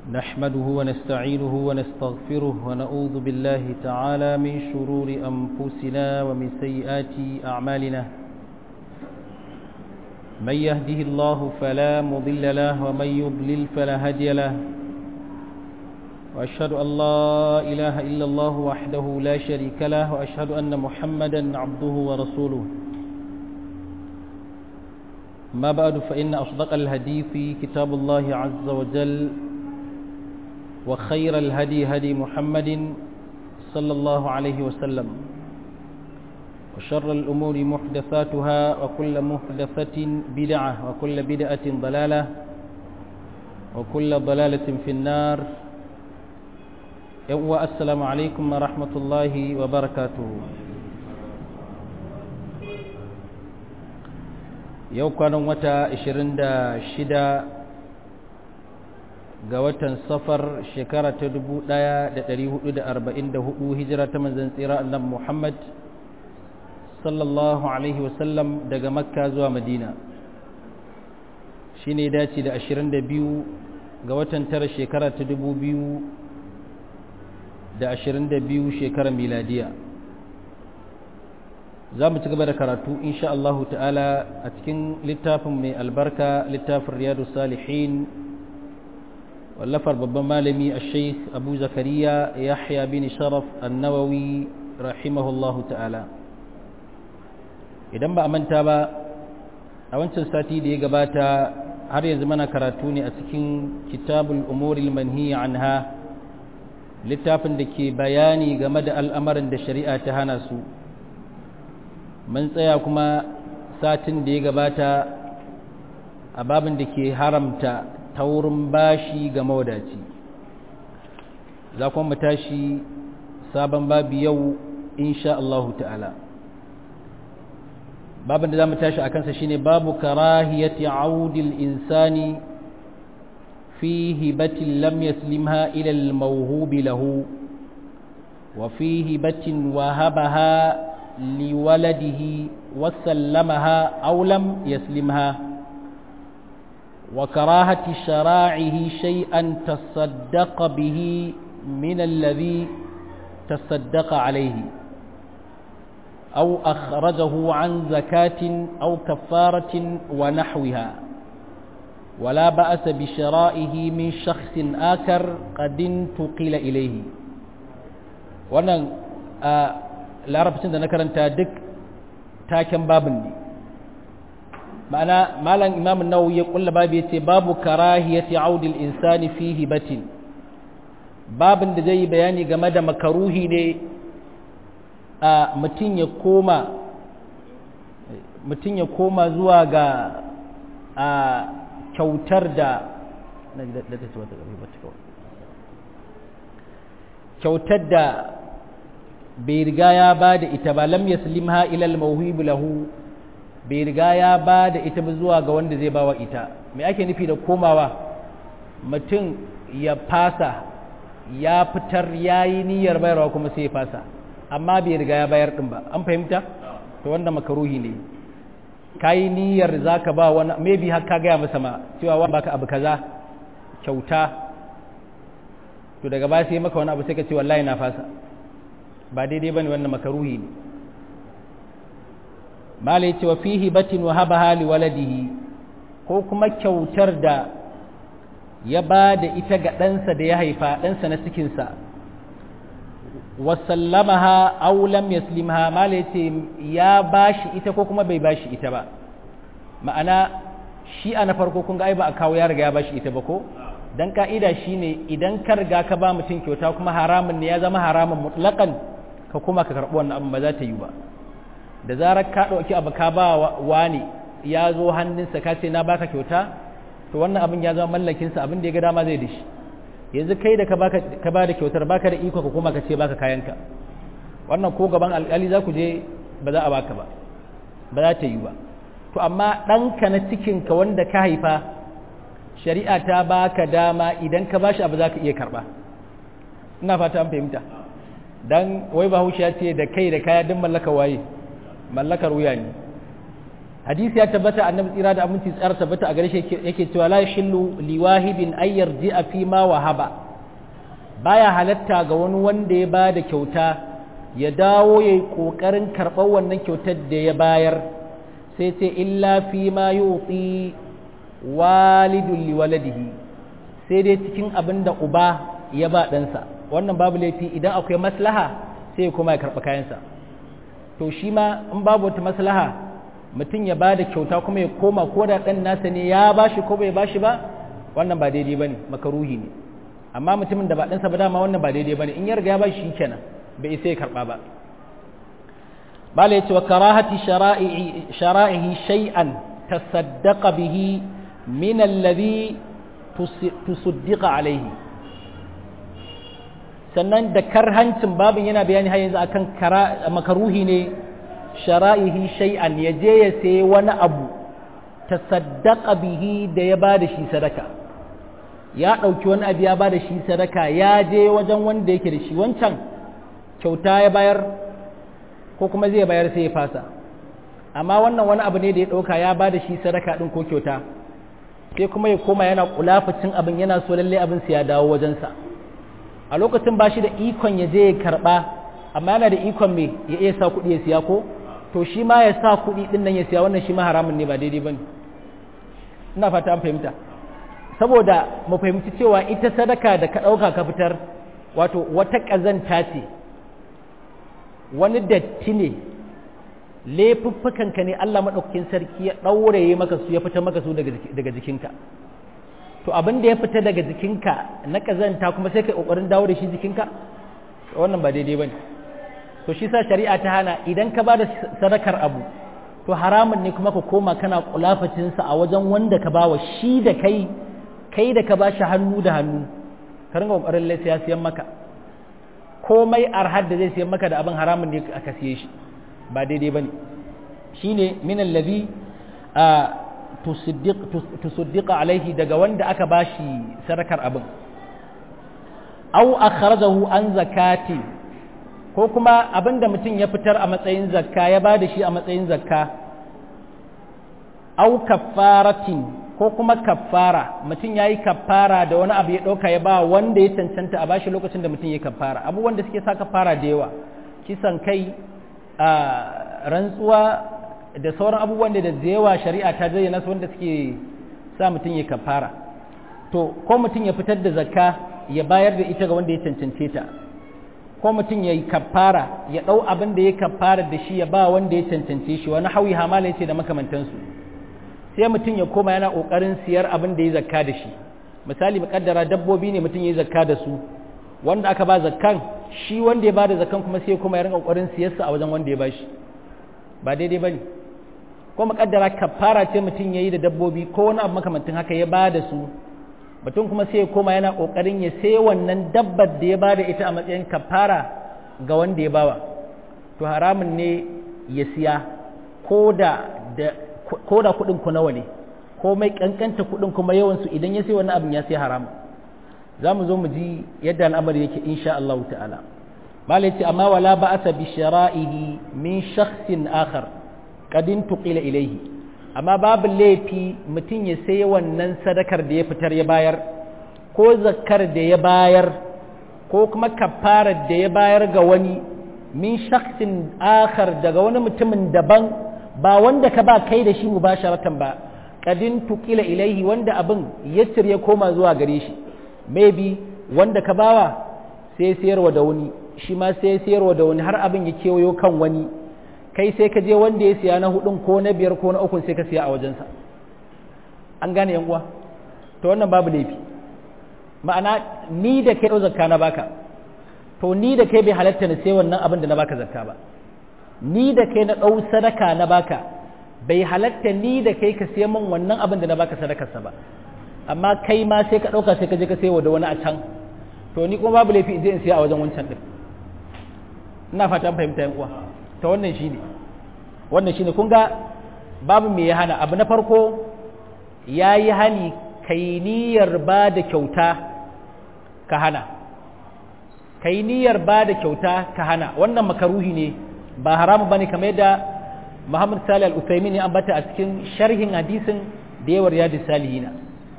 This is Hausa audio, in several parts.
نحمده ونستعينه ونستغفره ونعوذ بالله تعالى من شرور أنفسنا ومن سيئات أعمالنا من يهده الله فلا مضل له ومن يضلل فلا هادي له وأشهد أن لا إله إلا الله وحده لا شريك له وأشهد أن محمدا عبده ورسوله ما بعد فإن أصدق الهدي في كتاب الله عز وجل وخير الهدي هدي محمد صلى الله عليه وسلم وشر الأمور محدثاتها وكل محدثة بدعة وكل بدعة ضلالة وكل ضلالة في النار السلام عليكم ورحمة الله وبركاته yau kwanan wata 26 ga watan safar shekara ta 1444 hijira ta manzan tsira annabi Muhammad sallallahu alaihi wasallam daga makka zuwa madina shi ne dace da 22 ga watan tara shekara ta 2022 shekarar miladiya za mu ci gaba da karatu insha Allahu ta'ala a cikin littafin mai albarka littafin riyadu salihin wallafar babban malami a sheikh abu zakariya yahya bin sharaf annawawi rahimahullahu ta'ala idan ba a manta ba a wancan sati da ya gabata har yanzu mana karatu ne a cikin kitabul umuril manhiya anha littafin da ke bayani game da al'amarin da shari'a ta hana su mun tsaya kuma satin da ya gabata a babin da ke haramta taurin bashi ga mawadaci za kuma mu tashi sabon babi yau insha Allah ta'ala babin da za mu tashi a kansa shine babu karahiyati audil insani fi hibatin lam yaslimha ila al-mawhubi lahu wa fi hibatin wahabaha لولده وسلمها أو لم يسلمها وكراهة شراعه شيئا تصدق به من الذي تصدق عليه أو أخرجه عن زكاة أو كفارة ونحوها ولا بأس بشرائه من شخص آخر قد انتقل إليه وأنا آه larabcin da na karanta duk taken babin ne ma'ana malam imamun nawawi ya kulla babu ya ce babu karahiyati audil insani fi hibatin babin da zai yi bayani game da makaruhi ne a mutum ya koma mutum ya koma zuwa ga a kyautar da kyautar da bai riga ya ba da ita ba lam yaslimha ila al-mawhib lahu bai riga ya ba da ita ba zuwa ga wanda zai bawa ita me ake nufi da komawa mutum ya fasa ya fitar yayi niyyar bayarwa kuma sai ya fasa amma bai riga ya bayar din ba an fahimta to wanda makaruhi ne kai niyyar zaka ba wani maybe har ka ga masa ma cewa wani baka abu kaza kyauta to daga ba sai maka wani abu sai ka ce wallahi na fasa ba daidai bane wannan makaruhi ne malai ce wa fihi batin wa haba hali waladihi ko kuma kyautar da ya ba da ita ga ɗansa da ya haifa ɗansa na cikinsa wa sallamaha aw lam yaslimha malai ce ya bashi ita ko kuma bai bashi ita ba ma'ana shi a na farko kun ga ai ba a kawo ya riga ya bashi ita ba ko dan ka'ida shine idan ka riga ka ba mutum kyauta kuma haramun ne ya zama haramun mutlaqan ka kuma ka karɓi wannan abin ba za ta yi ba da zarar ka ɗauki abu ka ba wani ya zo hannunsa ka ce na baka kyauta to wannan abin ya zama mallakinsa abin da ya ga dama zai da shi yanzu kai da ka ba da kyautar baka da iko ka kuma ka ce baka kayanka wannan ko gaban alƙali za ku je ba za a baka ba ba za ta yi ba to amma ɗanka na cikinka wanda ka haifa shari'a ta baka dama idan ka bashi abu za ka iya karɓa ina fata an fahimta dan wai bahaushe ya ce da kai da kaya duk mallaka waye mallakar wuya ne hadisi ya tabbata annabi tsira da aminci tsara tabbata a gare shi yake cewa la yashillu liwahibin ay yarji'a fi ma wahaba baya halatta ga wani wanda ya ba da kyauta ya dawo ya yi ƙoƙarin karɓar wannan kyautar da ya bayar sai ce illa fi ma yuti walidun liwaladihi sai dai cikin abin da uba ya ba ɗansa wannan babu laifi idan akwai maslaha sai ya koma ya karɓi kayansa to shi ma in babu wata maslaha mutum ya ba da kyauta kuma ya koma ko da ɗan nasa ne ya ba shi ko bai ba shi ba wannan ba daidai ba ne makaruhi ne amma mutumin da ba ɗansa ba dama wannan ba daidai ba ne in ya riga ya ba shi kenan bai isa ya karɓa ba bala ya ce wa karahati shara'ihi shay'an tasaddaqa bihi min alladhi tusuddiqa alaihi sannan da karhancin babin yana bayani har yanzu akan makaruhi ne shara'ihi shay'an ya je ya sayi wani abu tasaddaqa bihi da ya ba da shi sadaka ya ɗauki wani abu ya ba da shi sadaka ya je wajen wanda yake da shi wancan kyauta ya bayar ko kuma zai bayar sai ya fasa amma wannan wani abu ne da ya ɗauka ya ba da shi sadaka ɗin ko kyauta sai kuma ya koma yana kulafacin abin yana so lalle abin sai ya dawo wajensa a lokacin ba shi da ikon ya je ya karɓa amma yana da ikon me ya iya sa kuɗi ya siya ko to shi ma ya sa kuɗi ɗin nan ya siya wannan shi ma haramun ne ba daidai ba ne ina fata an fahimta saboda mu fahimci cewa ita sadaka da ka ɗauka ka fitar wato wata ƙazanta ce wani datti ne laifuffukanka ne Allah maɗaukakin sarki ya ɗauraye maka su ya fita maka su daga jikinka to abin da ya fita daga jikinka na ƙazanta kuma sai ka ƙoƙarin dawo da shi jikinka wannan ba daidai ba ne to shi sa shari'a ta hana idan ka ba da sadakar abu to haramun ne kuma ka koma kana kulafacinsa a wajen wanda ka ba wa shi da kai kai da ka ba shi hannu da hannu ka ringa ƙoƙarin laisa ya siyan maka komai arhad da zai siyan maka da abin haramun ne aka siye shi ba daidai ba ne shi ne minan lazi a tusuddiqa alaihi daga wanda aka ba shi sadakar abin au akhrajahu an zakati ko kuma abin da mutum ya fitar a matsayin zakka ya ba da shi a matsayin zakka au kaffaratin ko kuma kaffara mutum ya yi kaffara da wani abu ya ɗauka ya ba wanda ya cancanta a bashi lokacin da mutum ya kaffara abubuwan da suke sa kaffara da yawa kisan kai a rantsuwa da sauran abubuwan da da yawa shari'a ta zayyana su wanda suke sa mutum ya kaffara to ko mutum ya fitar da zakka ya bayar da ita ga wanda ya cancance ta ko mutum ya yi kaffara ya ɗau abin da ya kaffara da shi ya ba wanda ya cancance shi wani hauyi hamala ya ce da makamantansu sai mutum ya koma yana ƙoƙarin siyar abin da ya zakka da shi misali muƙaddara dabbobi ne mutum ya yi zakka da su wanda aka ba zakkan shi wanda ya ba da zakkan kuma sai kuma ya rinka ƙoƙarin siyarsa a wajen wanda ya ba shi ba daidai ba ne ko muƙaddara kaffara ce mutum ya yi da dabbobi ko wani abu makamantin haka ya ba da su mutum kuma sai ya koma yana ƙoƙarin ya sai wannan dabbar da ya ba da ita a matsayin kaffara ga wanda ya bawa to haramun ne ya siya ko da ko da kuɗin ku nawa ne ko mai kankanta kuɗin kuma yawansu idan ya sai wannan abin ya sai haram za mu zo mu ji yadda al'amari yake insha Allah ta'ala malai ce amma wala ba'asa bi shara'ihi min shakhsin akhar qadin tuqila ilayhi amma babu laifi mutum ya sai wannan sadakar da ya fitar ya bayar ko zakkar da ya bayar ko kuma kafarar da ya bayar ga wani min shakhsin akhar daga wani mutumin daban ba wanda ka ba kai da shi mubasharatan ba kadin tukila ilaihi wanda abin yassir ya koma zuwa gare shi maybe wanda ka bawa sai sayarwa da wani shi ma sai sayarwa da wani har abin ya kewayo kan wani kai sai ka je wanda ya siya na hudun ko na biyar ko na ukun sai ka siya a wajensa an gane yan uwa to wannan babu laifi ma'ana ni da kai ɗau zakka na baka to ni da kai bai halatta na sai wannan abin da na baka zakka ba ni da kai na ɗau sadaka na baka bai halatta ni da kai ka siya min wannan abin da na baka sadakarsa ba amma kai ma sai ka ɗauka sai ka je ka sayo da wani a can to ni kuma babu laifi in je in siya a wajen wancan ɗin ina fatan fahimta yan uwa ta wannan shine wannan shine kun ga babu me ya hana abu na farko ya yi hani kai niyyar ba da kyauta ka hana kai niyyar ba da kyauta ka hana wannan makaruhi ne ba haramu bane kamar yadda Muhammad Salih Al-Utsaimin ya ambata a cikin sharhin hadisin da yawar yadi salihina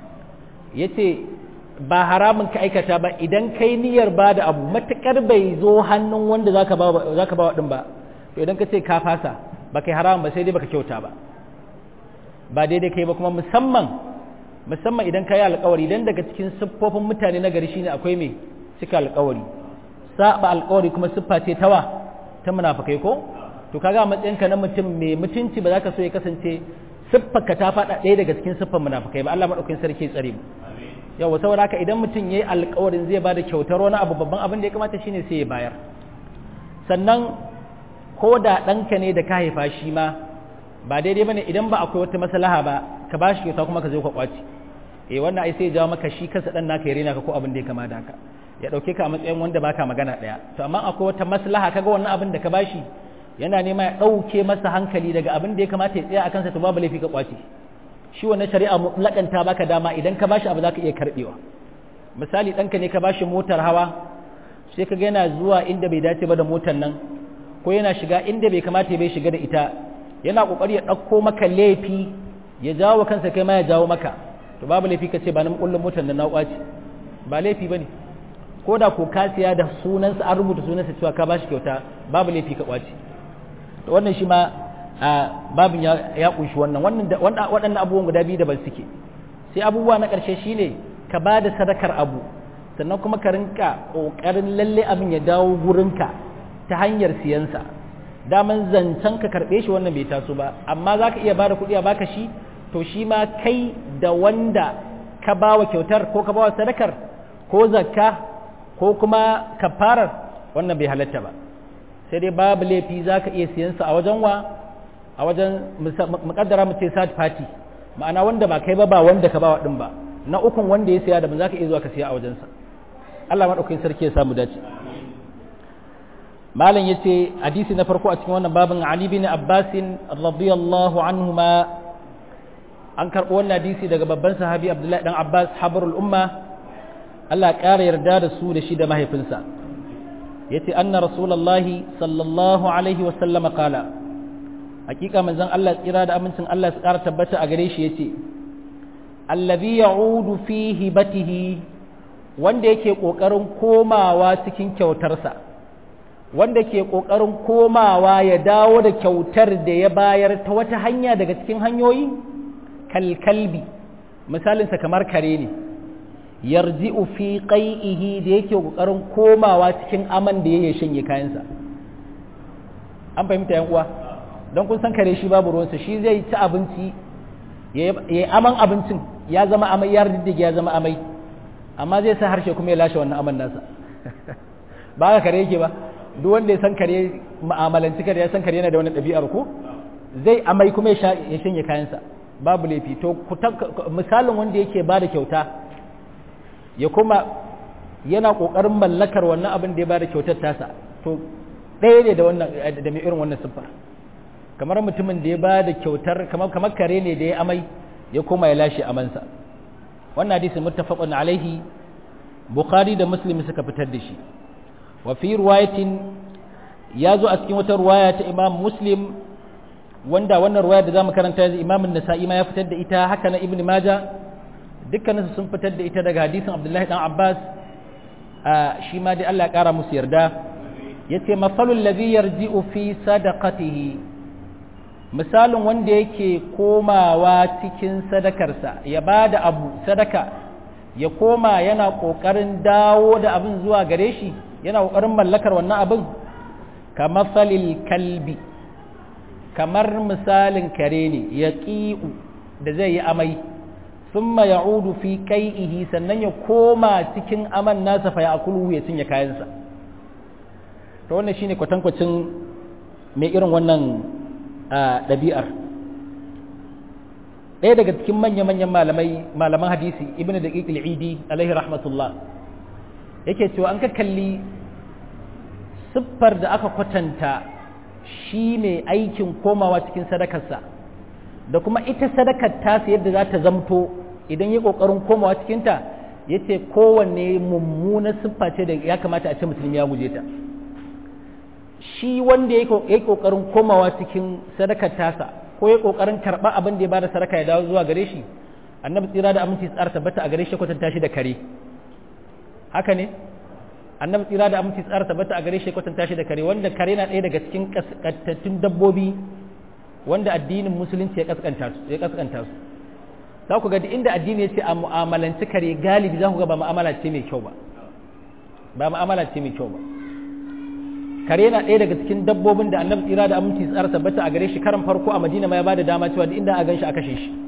yace ba haramun ka aikata ba idan kai niyyar ba da abu matakar bai zo hannun wanda zaka ba zaka ba din ba to idan ka ce ka fasa ba kai haramun ba sai dai baka kyauta ba ba daidai kai ba kuma musamman musamman idan ka yi alkawari idan daga cikin siffofin mutane na gari shine akwai mai cika alkawari saba alkawari kuma siffa ce tawa ta munafikai ko to kaga matsayinka na mutum mai mutunci ba za ka so ya kasance siffarka ta faɗa ɗaya daga cikin siffar munafikai ba Allah madaukakin sarki ya tsare mu yawa saboda haka idan mutum yayi alkawarin zai bada kyautar wani abu babban abin da ya kamata shine sai ya bayar sannan ko da ɗanka ne da ka haifa shi ma ba daidai bane idan ba akwai wata maslaha ba ka ba shi kyauta kuma ka zo ka kwaci eh wannan ai sai ya jawo maka shi kansa dan naka ya rena ka ko abin da ya kama da haka ya dauke ka a matsayin wanda baka magana daya to amma akwai wata maslaha kaga wannan abin da ka bashi yana nema ya dauke masa hankali daga abin da ya kamata ya tsaya akan sa to babu laifi ka kwaci shi wannan shari'a mutlakanta baka dama idan ka bashi abu zaka iya karbewa misali danka ne ka bashi motar hawa sai kaga yana zuwa inda bai dace ba da motar nan ko yana shiga inda bai kamata bai shiga da ita yana kokari ya ɗauko maka laifi ya jawo kansa kai ma ya jawo maka to babu laifi ka ce ba na kullum motar da na kwaci ba laifi bane ko da ko ka siya da sunansa an rubuta sunansa cewa ka bashi kyauta babu laifi ka kwaci to wannan shi ma babin ya kunshi wannan wannan waɗannan abubuwan guda biyu da ban suke sai abubuwa na ƙarshe shine ka ba da sadakar abu sannan kuma ka rinka ƙoƙarin lalle abin ya dawo gurinka ta hanyar siyansa daman zancen ka karɓe shi wannan bai taso ba amma za ka iya ba da kuɗi a baka shi to shi ma kai da wanda ka ba wa kyautar ko ka ba wa sadakar ko zakka ko kuma kafarar wannan bai halatta ba sai dai babu laifi za ka iya siyansa a wajen wa a wajen muƙaddara mu ce third party ma'ana wanda ba kai ba ba wanda ka ba wa ɗin ba na ukun wanda ya siya da ba za ka iya zuwa ka siya a wajensa Allah maɗaukakin sarki ya samu dace malam yace hadisi na farko a cikin wannan babin Ali bin Abbas radiyallahu anhuma an karbo wannan hadisi daga babban sahabi Abdullahi dan Abbas habrul umma Allah ƙara yarda da su da shi da mahaifinsa yace anna rasulullahi sallallahu alaihi wa sallama qala hakika manzon Allah tsira da amincin Allah su ƙara tabbata a gare shi yace allazi ya'udu fi hibatihi wanda yake kokarin komawa cikin kyautarsa wanda ke ƙoƙarin komawa ya dawo da kyautar da ya bayar ta wata hanya daga cikin hanyoyi kalkalbi misalinsa kamar kare ne yarji'u fi qai'ihi da yake ƙoƙarin komawa cikin aman da yake shanye kayansa an fahimta yan uwa don kun san kare shi babu ruwansa shi zai ci abinci ya yi aman abincin ya zama amai ya riddige ya zama amai amma zai sa harshe kuma ya lashe wannan aman nasa ba ka kare yake ba duk wanda ya san kare ma'amalanci kare ya san kare yana da wani ɗabi'ar ko zai amai kuma ya shanye kayansa babu laifi to misalin wanda yake ba da kyauta ya kuma yana ƙoƙarin mallakar wannan abin da ya ba da kyautar tasa to ɗaya ne da wannan da mai irin wannan siffar kamar mutumin da ya ba da kyautar kamar kare ne da ya amai ya koma ya lashe amansa wannan hadisi muttafaqun alaihi bukhari da muslim suka fitar da shi wa fi riwayatin ya zo a cikin wata ruwaya ta imam muslim wanda wannan ruwaya da zamu karanta yanzu imam an-nasa'i ma ya fitar da ita haka na ibnu majah dukkanin sun fitar da ita daga hadisin abdullahi dan abbas shi ma dai Allah ya kara musu yarda yace mafalul ladhi yarji'u fi sadaqatihi misalin wanda yake komawa cikin sadakarsa ya bada abu sadaka ya koma yana kokarin dawo da abin zuwa gare shi yana ƙoƙarin mallakar wannan abin kamar falil kalbi kamar misalin kare ne ya ƙi'u da zai yi amai sun ya udu fi kai'ihi sannan ya koma cikin aman nasa fa ya akulu ya cinye kayansa ta wannan shine kwatankwacin mai irin wannan ɗabi'ar ɗaya daga cikin manya-manyan malamai malaman hadisi ibn da idi alaihi rahmatullah yake cewa an ka kalli siffar da aka kwatanta shi ne aikin komawa cikin sadakarsa da kuma ita sadakar tasa yadda za ta zamto idan ya ƙoƙarin komawa cikinta ya ce kowanne mummuna siffa ce da ya kamata a ce musulmi ya guje ta shi wanda ya yi kokarin komawa cikin sadakar tasa ko ya kokarin karɓa abin da ya bada sadaka ya dawo zuwa gare shi annabi tsira da aminci tsara tabbata a gare shi kwatanta shi da kare haka ne annabi tsira da aminci tsara tabbata a gare shi kwatanta shi da kare wanda kare na ɗaya daga cikin kaskantattun dabbobi wanda addinin musulunci ya kaskanta su ya kaskanta su za ku ga duk inda addini ya ce a mu'amalanci kare galibi za ku ga ba mu'amala ce mai kyau ba ba mu'amala ce mai kyau ba kare yana ɗaya daga cikin dabbobin da annabi tsira da aminci tsara tabbata a gare shi karan farko a madina ma ya bada dama cewa duk inda a gan shi a kashe shi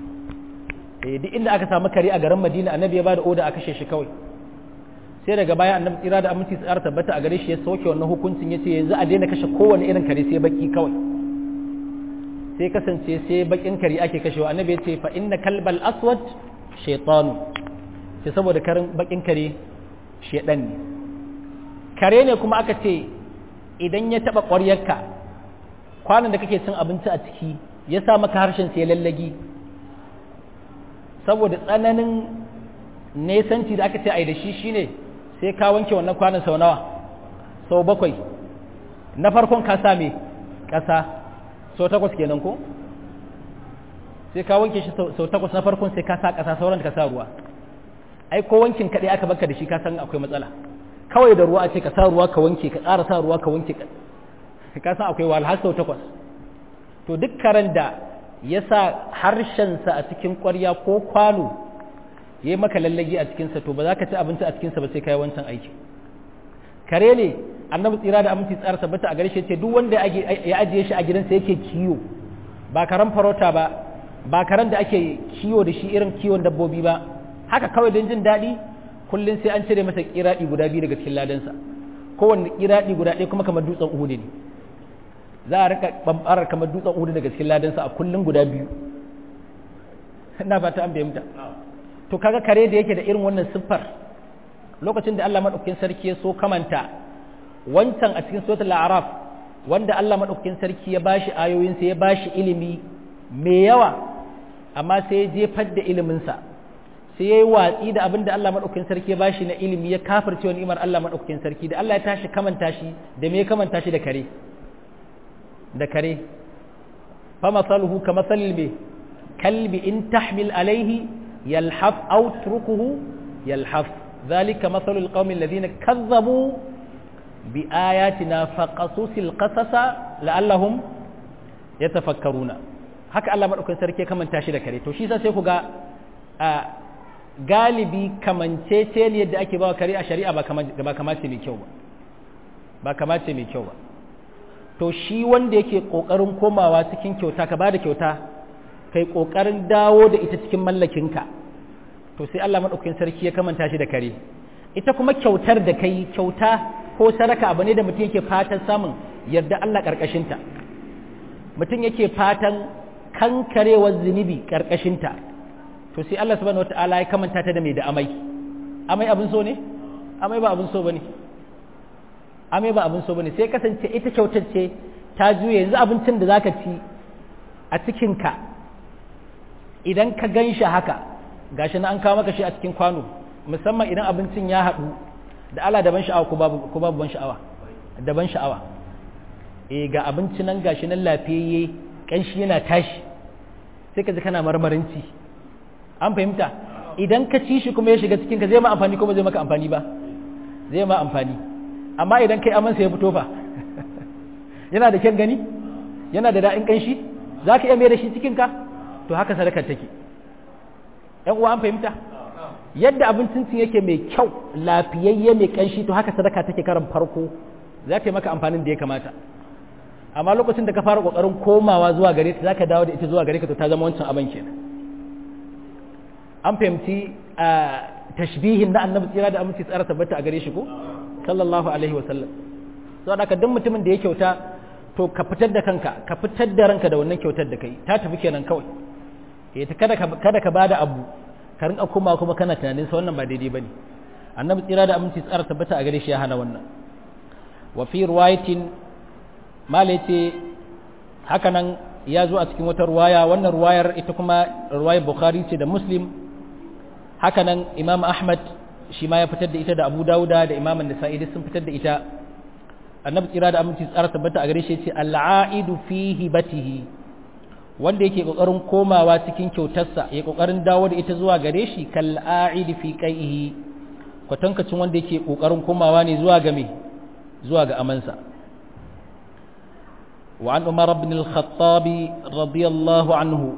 eh duk inda aka samu kare a garin madina annabi ya bada oda a kashe shi kawai sai daga baya annabi tsira da aminci tsara tabbata a gare shi ya sauke wannan hukuncin ya ce yanzu a daina kashe kowane irin kare sai baki kawai sai kasance sai bakin kare ake kashewa annabi ya ce fa inna kalbal aswad shaytanu sai saboda karin bakin kare shedan ne kare ne kuma aka ce idan ya taba ƙwaryarka kwanan da kake cin abinci a ciki ya sa maka harshen sai lallagi saboda tsananin nesanci da aka ce ai da shi shine sai ka wanke wannan kwanan sau nawa sau bakwai na farkon ka sa me ƙasa sau takwas kenan ko sai ka wanke shi sau takwas na farkon sai ka sa ƙasa sauran ka sa ruwa ai ko wankin kaɗai aka baka da shi ka san akwai matsala kawai da ruwa a ce ka sa ruwa ka wanke ka ƙara sa ruwa ka wanke ka san akwai wahal har sau takwas to duk karen da ya sa harshensa a cikin ƙwarya ko kwano ya yi maka lallagi a cikinsa to ba za ka ci abinci a cikinsa ba sai ka yi wancan aiki kare ne annabi tsira da aminci tsara tabbata a gare shi ce duk wanda ya ajiye shi a gidansa yake kiwo ba karen farauta ba ba karen da ake kiwo da shi irin kiwon dabbobi ba haka kawai don jin daɗi kullum sai an cire masa kiraɗi guda biyu daga cikin ladansa kowanne kiraɗi guda ɗaya kuma kamar dutsen uhudu ne za a rika bambarar kamar dutsen uhudu daga cikin ladansa a kullum guda biyu ina fata an fahimta to kaga kare da yake da irin wannan siffar lokacin da Allah madaukakin sarki ya so kamanta wancan a cikin suratul a'raf wanda Allah madaukakin sarki ya bashi ayoyinsa ya bashi ilimi mai yawa amma sai ya jefar da iliminsa sai ya yi watsi da abin da Allah maɗaukakin sarki ya bashi na ilimi ya kafirce wa ni'imar Allah maɗaukakin sarki da Allah ya tashi kamanta shi da me ya kamanta shi da kare da kare fa masaluhu ka masalil me kalbi in tahmil alaihi yalhaf aw turkuhu yalhaf zalika masalul qaumil ladina kazzabu bi ayatina faqasusil qasasa la'allahum yatafakkaruna haka Allah maɗaukakin sarki ya kamanta shi da kare to shi sai ku ga galibi kamancece ne yadda ake bawa kare a shari'a ba kamace mai kyau ba ba kamace mai kyau ba to shi wanda yake kokarin komawa cikin kyauta ka bada kyauta kai kokarin dawo da ita cikin mallakinka to sai Allah madaukakin sarki ya kamanta shi da kare ita kuma kyautar da kai kyauta ko sadaka abu ne da mutum yake fatan samun yarda Allah karkashinta mutum yake fatan kankarewar zunubi karkashinta to sai Allah subhanahu wataala ya kamanta ta da mai da amai amai abin so ne amai ba abin so bane amai ba abin so bane sai kasance ita kyautar ce ta juye yanzu abincin da zaka ci a cikin ka idan ka ganshi haka gashi na an kawo maka shi a cikin kwano musamman idan abincin ya haɗu da Allah da ban sha'awa ko babu ko babu ban sha'awa da ban sha'awa eh ga abinci nan gashi nan lafiyayye kanshi yana tashi sai ka ji kana marmarin ci an fahimta idan ka ci shi kuma ya shiga cikinka zai ma amfani kuma zai maka amfani ba zai ma amfani amma idan kai amansa ya fito fa yana da kyan gani yana da da'in kanshi za ka iya mai da shi cikinka to haka sadakar take ‘yan uwa an fahimta yadda abincin cin yake mai kyau lafiyayye mai kanshi to haka sadaka take karan farko za ta yi maka amfanin da ya kamata amma lokacin da ka fara kokarin komawa zuwa gare ta za ka dawo da ita zuwa gare ka to ta zama wancan abin kenan an fahimci a tashbihin na annabi tsira da aminci tsara tabbata a gare shi ko sallallahu alaihi wa sallam so da duk mutumin da ya kyauta to ka fitar da kanka ka fitar da ranka da wannan kyautar da kai ta tafi kenan kawai eh ta kada ka kada ka bada abu ka rinka kuma kuma kana tunanin sa wannan ba daidai bane annabi tsira da aminci tsara tabbata a gare shi ya hana wannan wa fi riwayatin malaiti haka nan ya zo a cikin wata ruwaya wannan ruwayar ita kuma ruwayar bukhari ce da muslim hakanan imam ahmad shi ma ya fitar da ita da abu dauda da imam nasa'i sun fitar da ita annabi tsira da aminci tsara tabbata a gare shi ce al'aidu fi hibatihi wanda yake kokarin komawa cikin kyautarsa ya kokarin dawo da ita zuwa gare shi kal a'idi fi qaihi kwatankacin wanda yake kokarin komawa ne zuwa ga me zuwa ga amansa wa an umar ibn al-khattab radiyallahu anhu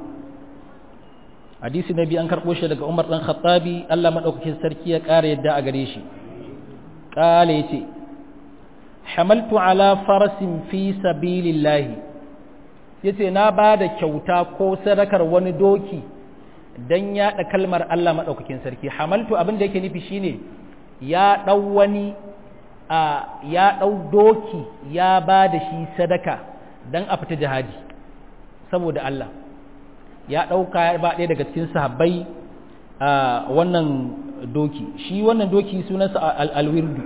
hadisi nabi an karbo shi daga umar dan khattabi Allah madaukakin sarki ya kare yadda a gare shi kale yace hamaltu ala farasin fi sabilillahi yace na ba da kyauta ko sadakar wani doki dan yaɗa kalmar Allah maɗaukakin sarki hamaltu abin da yake nufi shine ya ɗau wani a ya ɗau doki ya ba da shi sadaka dan a fita jihadi saboda Allah ya ɗauka ya ba ɗaya daga cikin sahabbai a wannan doki shi wannan doki sunansa alwirdu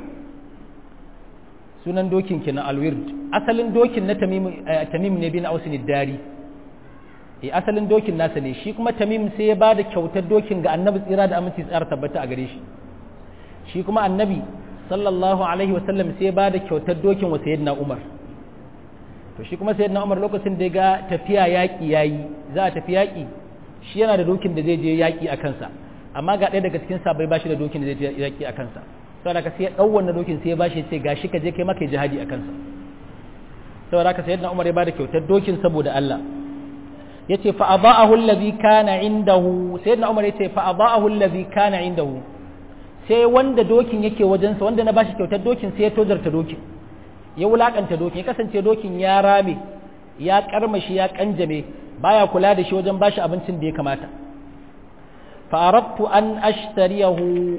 sunan dokin kenan alwird asalin dokin na tamim ne bin ausin dari e asalin dokin nasa ne shi kuma tamim sai ya ba da kyautar dokin ga annabi tsira da aminci tsara tabbata a gare shi shi kuma annabi sallallahu alaihi wasallam sai ya ba da kyautar dokin wa sayyidina umar to shi kuma sayyidina umar lokacin da ya ga tafiya yaƙi yayi za a tafi yaƙi shi yana da dokin da zai je yaƙi a kansa amma ga ɗaya daga cikin sabai ba shi da dokin da zai je yaƙi a kansa saboda ka sai ya ɗau wannan dokin sai ya bashi ce gashi ka je kai maka jihadi a kansa saboda ka sayyidina Umar ya bada kyautar dokin saboda Allah yace fa adaahu allazi kana indahu sayyidina Umar yace fa adaahu allazi kana indahu sai wanda dokin yake wajensa wanda na bashi kyautar dokin sai ya tozarta dokin ya wulakanta dokin ya kasance dokin ya rame ya karmashi ya kanjame baya kula da shi wajen bashi abincin da ya kamata fa aradtu an ashtariyahu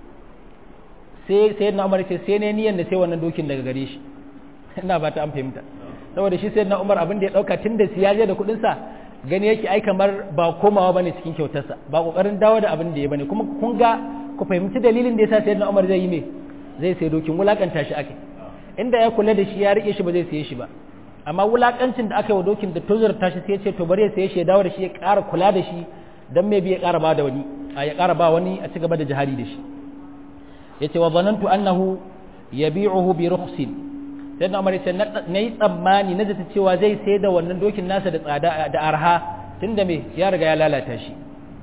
sai sai na umar ce sai ne niyan da sai wannan dokin daga gare shi ina ba ta an fahimta saboda shi sai na umar abin da ya dauka tun da siyaje da kudin sa gani yake ai kamar ba komawa bane cikin kyautarsa ba kokarin dawo da abin da ya bane kuma kun ga ku fahimci dalilin da yasa sai na umar zai yi me zai sai dokin wulakanta shi ake inda ya kula da shi ya rike shi ba zai saye shi ba amma wulakancin da aka yi wa dokin da tozarta shi sai ya ce to bari ya saye shi ya dawo da shi ya ƙara kula da shi dan me bi ya ƙara ba da wani ya ƙara ba wani a ci gaba da jihadi da shi yace wa zanantu annahu yabi'uhu bi rukhsin sai na umar yace na yi tsammani na zata cewa zai sai da wannan dokin nasa da tsada da arha tunda me ya riga ya lalata shi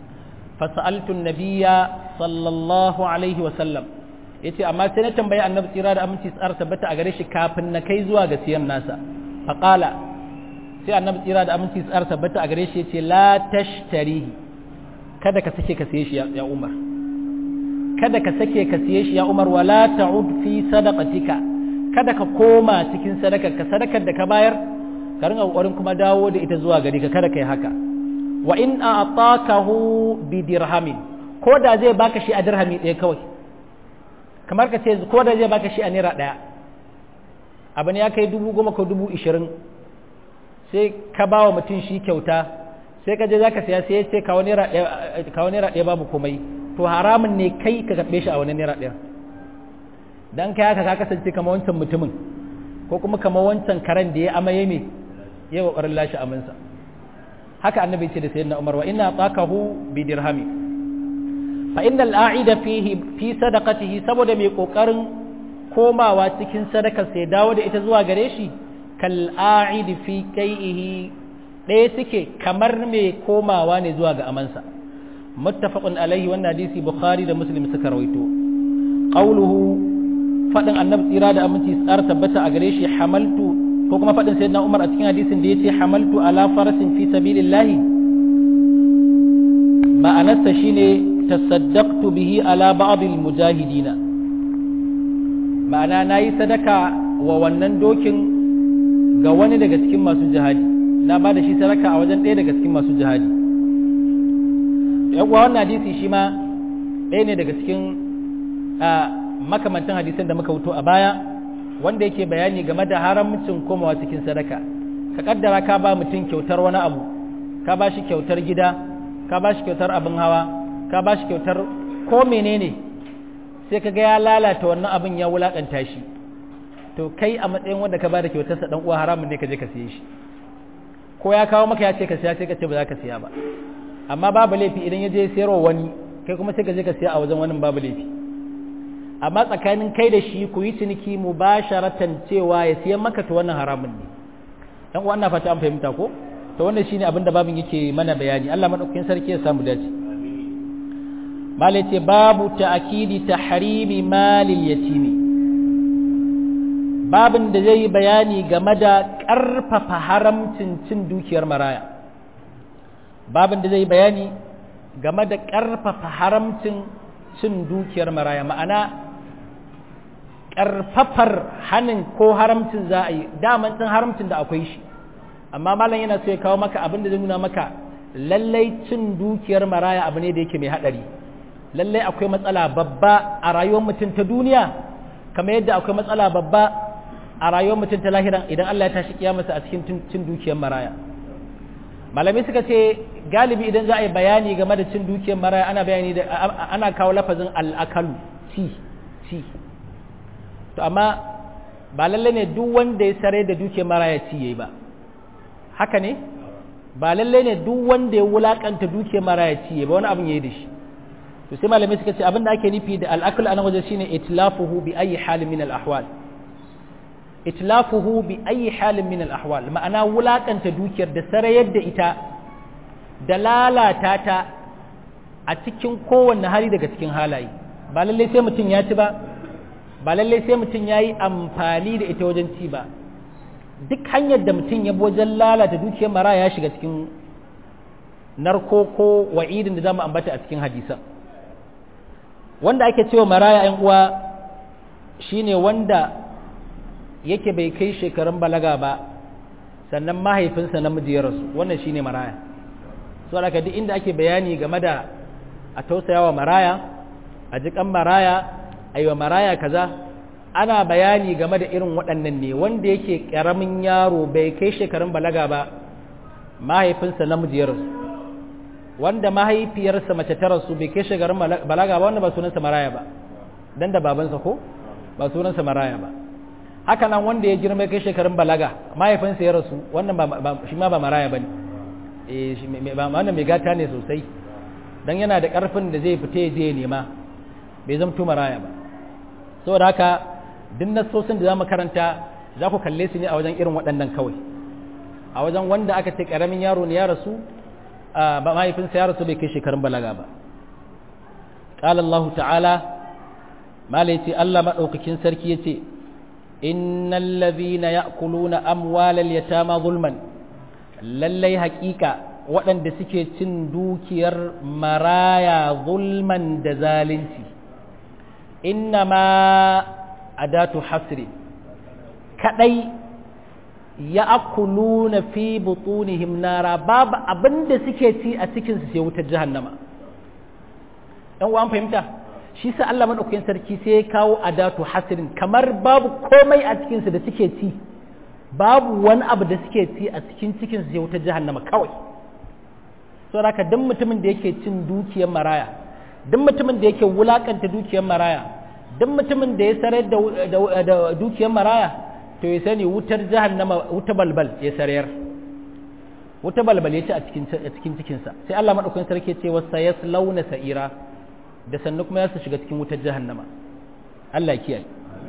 fasaltu nabiyya sallallahu alaihi wa sallam yace amma sai na tambayi annabi tsira da aminci tsara tabbata a gare shi kafin na kai zuwa ga siyan nasa faqala sai annabi tsira da aminci tsara tabbata a gare shi yace la tashtarihi kada ka sake ka siye shi ya umar kada ka sake ka siye shi ya Umar wala ta'ud fi sadaqatika kada ka koma cikin sadakar ka sadakar da ka bayar ka ringa kokarin kuma dawo da ita zuwa gari ka kada kai haka wa in a'takahu bi dirhamin ko da zai baka shi a dirhami ɗaya kawai kamar ka ce ko da zai baka shi a naira ɗaya abu ne ya kai dubu goma ko dubu ishirin sai ka ba wa mutum shi kyauta sai ka je za ka siya sai ya ce kawo naira ɗaya babu komai to haramun ne kai ka karɓe shi a wani naira ɗaya don kai haka ka kasance kama wancan mutumin ko kuma kama wancan karen da ya amaye me ya ƙoƙarin lashe aminsa haka annabi ce da sayyidina umar wa ina tsakahu bi dirhami fa inna al'aida fihi fi sadaqatihi saboda mai ƙoƙarin komawa cikin sadakar sai dawo da ita zuwa gare shi kal a'idi fi kai'ihi ɗaya suke kamar mai komawa ne zuwa ga amansa muttafaqun alaihi wannan hadisi bukhari da muslim suka rawaito qawluhu fadin annabi tsira da aminci tsar tabbata a gare shi hamaltu ko kuma fadin sayyidina umar a cikin hadisin da yace hamaltu ala farasin fi sabilillah ma'anarsa shine tasaddaqtu bihi ala ba'd almujahidina ma'ana nayi sadaka wa wannan dokin ga wani daga cikin masu jihadi na ba da shi sadaka a wajen ɗaya daga cikin masu jihadi uwa wannan hadisi shi ma ɗaya ne daga cikin makamantan hadisan da muka wuto a baya wanda yake bayani game da haramcin komawa cikin sadaka ka kaddara ka ba mutum kyautar wani abu ka ba shi kyautar gida ka ba shi kyautar abin hawa ka ba shi kyautar ko menene sai ka ga ya lalata wannan abin ya wulakanta shi to kai a matsayin wanda ka ba da kyautarsa dan uwa haramun ne ka je ka siye shi ko ya kawo maka ya ce ka siya sai ka ce ba za ka siya ba amma babu laifi idan ya je sayarwa wani kai kuma sai ka je ka siya a wajen wani babu laifi amma tsakanin kai da shi ku yi ciniki mubasharatan cewa ya siyan maka to wannan haramun ne dan uwa ina fata an fahimta ko to wannan shine abin da babin yake mana bayani Allah madaukakin sarki ya samu dace malace babu ta'kidi tahrimi malil yatimi babin da zai bayani game da ƙarfafa haramcin cin dukiyar maraya babin da zai bayani game da ƙarfafa haramcin cin dukiyar maraya ma'ana ƙarfafar hanin ko haramcin za a yi daman cin haramcin da akwai shi amma malam yana so ya kawo maka abin da zai nuna maka lallai cin dukiyar maraya abu ne da yake mai haɗari lallai akwai matsala babba a rayuwar mutum ta duniya kamar yadda akwai matsala babba a rayuwar mutum ta lahiran idan Allah ya tashi kiyamarsa a cikin cin dukiyar maraya malami suka ce galibi idan za a yi bayani game da cin dukiyar maraya ana bayani da ana kawo lafazin al'akalu ci ci to amma ba lalle ne duk wanda ya sare da dukiyar maraya ci yayi ba haka ne ba lalle ne duk wanda ya wulakanta dukiyar maraya ci yayi ba wani abin yayi da shi to sai malamai suka ce abin da ake nufi da al'akal a nan waje shine itlafuhu bi ayi halin min al-ahwal itlafuhu bi ayi halin min al-ahwal ma'ana wulakanta dukiyar da sarayar da ita da lalata ta a cikin kowanne hali daga cikin halaye ba lallai sai mutum ya ci ba ba lallai sai mutum ya yi amfani da ita wajen ci ba duk hanyar da mutum ya bi wajen lalata dukiyar mara ya shiga cikin narko ko wa'idin da za mu ambata a cikin hadisan wanda ake cewa maraya ‘yan uwa shine wanda yake bai kai shekarun balaga ba sannan mahaifinsa namiji ya rasu wannan shine maraya so da duk inda ake bayani game da a tausayawa maraya a jikan maraya a yi wa maraya kaza ana bayani game da irin waɗannan ne wanda yake ƙaramin yaro bai kai shekarun balaga ba mahaifinsa namiji ya rasu wanda mahaifiyarsa mace ta rasu bai kai shekarun balaga ba wanda ba sunansa maraya ba dan da babansa ko ba sunansa maraya ba haka nan wanda ya girma kai shekarun balaga mahaifinsa ya rasu wannan ba shi ma ba maraya bane eh shi ba wannan mai gata ne sosai dan yana da karfin da zai fita je nema bai zamto maraya ba saboda haka duk nasosin da zamu karanta za ku kalle su ne a wajen irin waɗannan kawai a wajen wanda aka ce karamin yaro ne ya rasu ba mahaifinsa ya rasu bai kai shekarun balaga ba قال الله تعالى ما ليتي الله مدوكين سركي يتي إن الذين يأكلون أموال اليتامى ظلما للي حقيقة waɗanda suke cin dukiyar maraya zulman da zalunci inna ma adatu hasri kadai ya akuluna fi butunihim nara babu abinda suke ci a cikinsu sai wutar jahannama ɗan uwan fahimta shi sa Allah madaukakin sarki sai ya kawo adatu hasirin kamar babu komai a cikinsu da suke ci babu wani abu da suke ci a cikin cikinsu sai wutar jahannama kawai saboda haka duk mutumin da yake cin dukiyar maraya duk mutumin da yake wulakanta dukiyar maraya duk mutumin da ya sarar da dukiyar maraya to ya sani wutar jahannama wuta balbal ya sarayar wuta balbal ya ci a cikin cikinsa sai Allah madaukakin sarki ce wasa yaslauna sa'ira da sannu kuma ya su shiga cikin wutar jahannama Allah kiyaye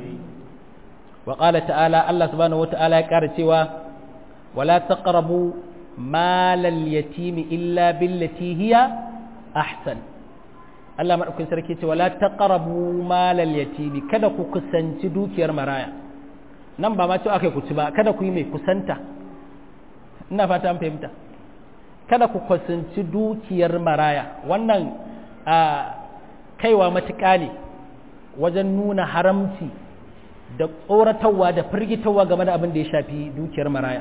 wa qala ta'ala Allah subhanahu wata'ala ya ƙara cewa wala taqrabu malal yatimi illa billati hiya ahsan Allah madaukakin sarki ce wala taqrabu malal yatimi kada ku kusanci dukiyar maraya nan ba ma ce akai ku ci ba kada ku yi mai kusanta ina fata an fahimta kada ku kusanci dukiyar maraya wannan a kaiwa matuƙa ne wajen nuna haramci da tsoratarwa da firgitarwa game da abin da ya shafi dukiyar maraya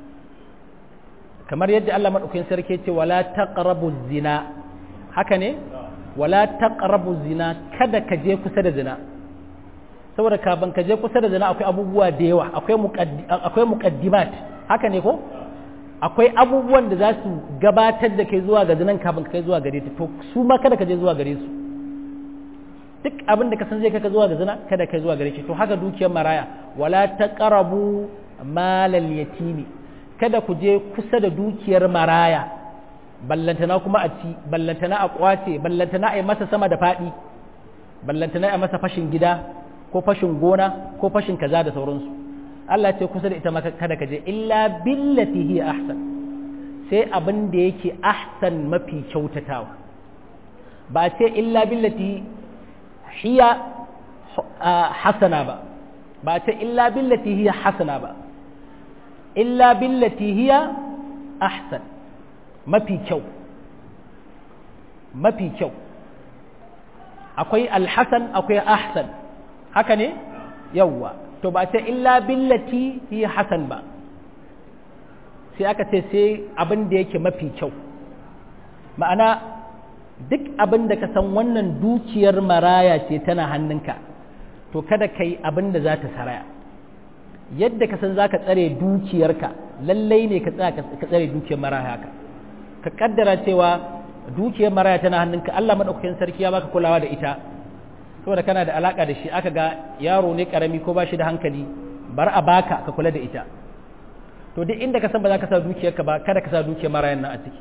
kamar yadda Allah maɗaukakin sarki ce wala taqrabu zina haka ne wala taqrabu zina kada ka je kusa da zina saboda kafin ka je kusa da zina akwai abubuwa da yawa akwai akwai muqaddimat haka ne ko akwai abubuwan da za su gabatar da kai zuwa ga zinan kafin ka kai zuwa gare ta to su ma kada ka je zuwa gare su duk abin da ka san zai kai ka zuwa ga zina kada ka zuwa gare shi to haka dukiyar maraya wala taqrabu malal yatimi kada ku je kusa da dukiyar maraya ballantana kuma a ci ballantana a kwace ballantana a yi masa sama da faɗi ballantana a masa fashin gida ko fashin gona ko fashin kaza da sauransu Allah ce kusa da ita maka kada ka je illa billati hiya ahsan sai abin da yake ahsan mafi kyautatawa ba ce illa billati hiya hasana ba ba ce illa billati hiya hasana ba illa billati hiya ahsan mafi kyau mafi kyau akwai alhassan akwai ahsan haka ne yawwa to ba ce illa billati hiya hasan ba sai aka ce sai abin da yake mafi kyau ma'ana duk abin da ka san wannan dukiyar maraya ce tana hannunka to kada ka yi abin da za ta saraya yadda ka san za ka tsare dukiyarka lallai ne ka tsare dukiyar maraya haka ka kaddara cewa dukiyar maraya tana hannunka Allah maɗaukakin sarki ya baka kulawa da ita saboda kana da alaka da shi aka ga yaro ne karami ko ba shi da hankali bar a baka ka kula da ita to duk inda ka san ba za ka sa dukiyarka ba kada ka sa dukiyar marayan nan a ciki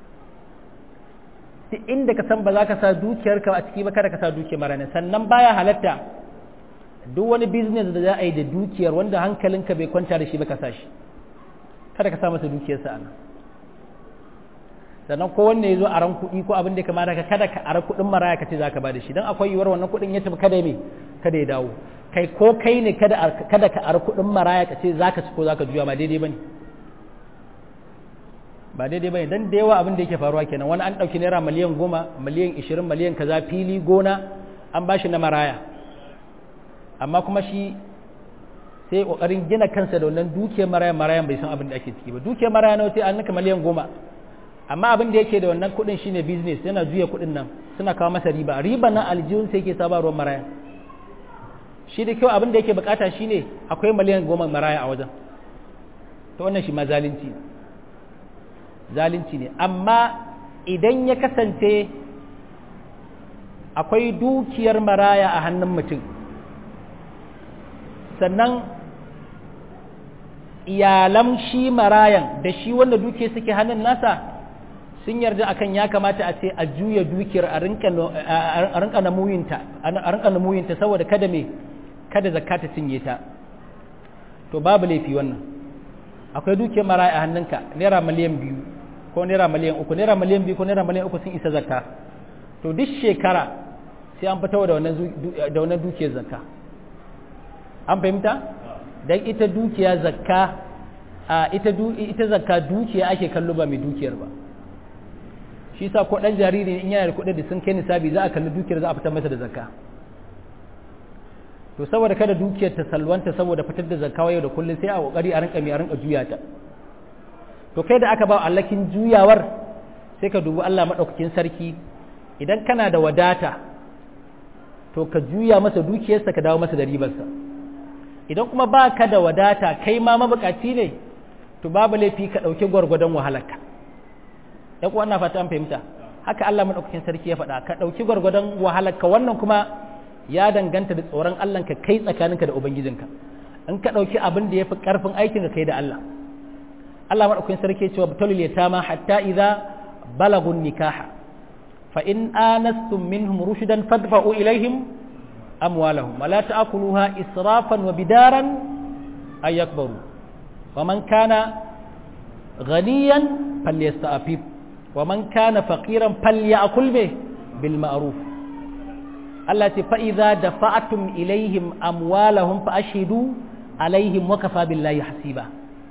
duk inda ka san ba za ka sa dukiyarka a ciki ba kada ka sa dukiyar marayan sannan baya halatta duk wani business da za a yi da dukiyar wanda hankalinka bai kwanta da shi ba ka sa shi kada ka sa masa dukiyarsa a nan sannan ko wanne ya zo a ran kuɗi ko abin da ya kamata ka kada ka ara kuɗin maraya ka ce za ka ba da shi don akwai yiwuwar wannan kuɗin ya tafi kada me kada ya dawo kai ko kai ne kada ka ara kuɗin maraya ka ce za ka ci ko za ka juya ba daidai ba ne ba daidai ba ne don da yawa abin da yake faruwa kenan wani an ɗauki naira miliyan goma miliyan ishirin miliyan kaza fili gona an ba shi na maraya amma kuma shi sai ƙoƙarin gina kansa da wannan dukiyar maraya marayan bai san abin da ake ciki ba dukiyar maraya na wace an nika miliyan goma amma abin da yake da wannan kudin shine business yana juya kudin nan suna kawo masa riba riba na aljihun sai yake saba ruwan maraya shi da kyau abin da yake bukata shine akwai miliyan goma maraya a wajen to wannan shi ma zalunci zalunci ne amma idan ya kasance akwai dukiyar maraya a hannun mutum sannan iyalan shi marayan da shi wanda duke suke hannun nasa sun yarda akan ya kamata a ce a juya dukiyar a rinka namuyinta a rinka namuyinta saboda kada me kada zakka ta cinye ta to babu laifi wannan akwai dukiyar maraya a hannunka naira miliyan biyu ko naira miliyan uku naira miliyan biyu ko naira miliyan uku sun isa zakka to duk shekara sai an fito da wannan dukiyar zakka an fahimta dan ita dukiya zakka a ita ita zakka dukiya ake kallo ba mai dukiyar ba shi sa ko dan jariri in yana da kuɗi da sun kai nisabi za a kalli dukiyar za a fitar masa da zakka to saboda kada dukiyar ta salwanta saboda fitar da zakka yau da kullum sai a kokari a rinka mai a rinka juya ta to kai da aka ba allakin juyawar sai ka dubi Allah madaukakin sarki idan kana da wadata to ka juya masa dukiyarsa ka dawo masa da ribarsa idan kuma ba ka da wadata kai ma mabukaci ne to babu laifi ka ɗauki gwargwadon wahalarka ya kuwa ina fata an fahimta haka Allah maɗaukakin sarki ya faɗa ka ɗauki gwargwadon wahalarka wannan kuma ya danganta da tsoron Allah ka kai tsakaninka da ubangijinka in ka ɗauki abin da ya fi ƙarfin aikin ka kai da Allah Allah maɗaukakin sarki ya ce wa batalul yatama hatta idza balagun nikaha fa in anastum minhum rushdan fadfa'u ilaihim أموالهم ولا تأكلوها إسرافا وبدارا أن يكبروا ومن كان غنيا فليستعفف ومن كان فقيرا فليأكل به بالمعروف التي فإذا دفعتم إليهم أموالهم فأشهدوا عليهم وكفى بالله حسيبا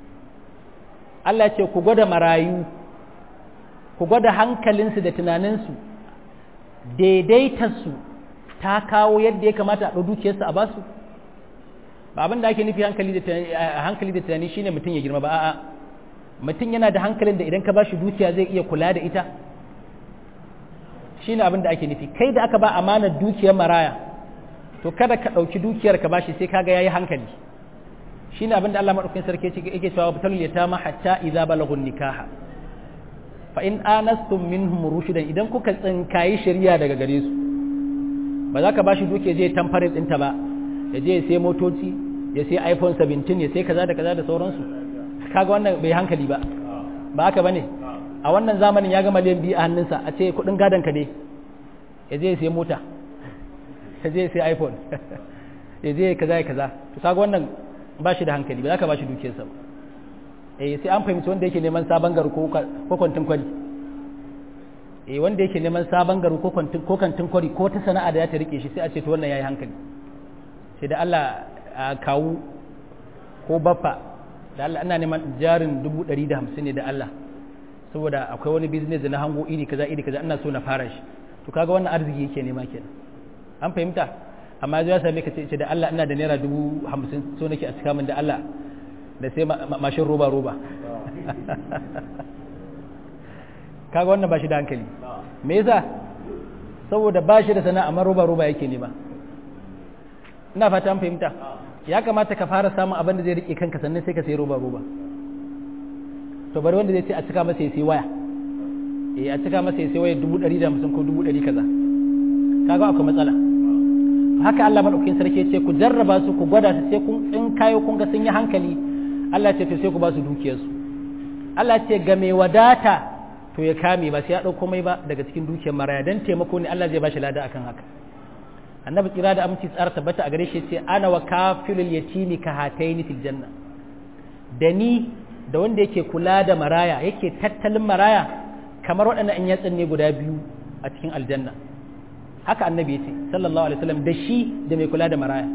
التي كغدا مرايو كغدا hankalinsu da tunaninsu daidaitarsu ta kawo yadda ya kamata a ɗau dukiyarsa a basu ba abin da ake nufi hankali da tunani shine mutum ya girma ba a'a mutum yana da hankalin da idan ka bashi dukiya zai iya kula da ita shine abin da ake nufi kai da aka ba amanar dukiyar maraya to kada ka ɗauki dukiyar ka bashi sai kaga yayi hankali shine abin da Allah madaukakin sarki yake cewa batalul yatama hatta idza balagun nikaha fa in anastum minhum rushdan idan kuka tsinkayi shari'a daga gare su ba za ka ba shi duke je tamfarin ɗinta ba ya je ya sai motoci ya sai iphone 17 ya sai kaza da kaza da sauransu kaga wannan bai hankali ba ba haka bane a wannan zamanin ya ga miliyan biyu a hannunsa a ce kudin gadon ka ne ya je ya sai mota ya je sai iphone ya je kaza ya kaza to kaga wannan ba shi da hankali ba za ka ba shi dukiyarsa ba eh sai an fahimci wanda yake neman sabon garu ko kwantin kwari eh wanda yake neman sabon garu ko kwantin ko kantin kwari ko ta sana'a da ya ta rike shi sai a ce to wannan yayi hankali sai da Allah kawu ko baffa da Allah ina neman jarin 150 ne da Allah saboda akwai wani business da na hango iri kaza iri kaza ina so na fara shi to kaga wannan arziki yake nema kenan an fahimta amma zai same ka ce da Allah ina da naira dubu hamsin so nake a cika min da Allah da sai mashin roba roba kaga wannan ba shi da hankali me yasa saboda ba shi da sana'a amma roba roba yake nema ina fata an fahimta ya kamata ka fara samun abin da zai rike kanka sannan sai ka sai roba roba to bari wanda zai ce a cika masa ya sai waya eh a cika masa ya sai waya dubu ɗari da hamsin ko dubu ɗari kaza kaga akwai matsala haka Allah madaukakin sarki ce ku jarraba su ku gwada su sai kun in kayo kun ga sun yi hankali Allah ce to sai ku ba su dukiyar su Allah ce ga mai wadata to ya kame ba sai ya dauko mai ba daga cikin dukiyar maraya dan taimako ne Allah zai ba shi lada akan haka annabi tsira da aminci tsara tabbata a gare shi ce ana wa kafilul yatimi ka hataini fil janna da ni da wanda yake kula da maraya yake tattalin maraya kamar waɗannan in yatsun ne guda biyu a cikin aljanna haka annabi ya ce sallallahu alaihi wasallam da shi da mai kula da maraya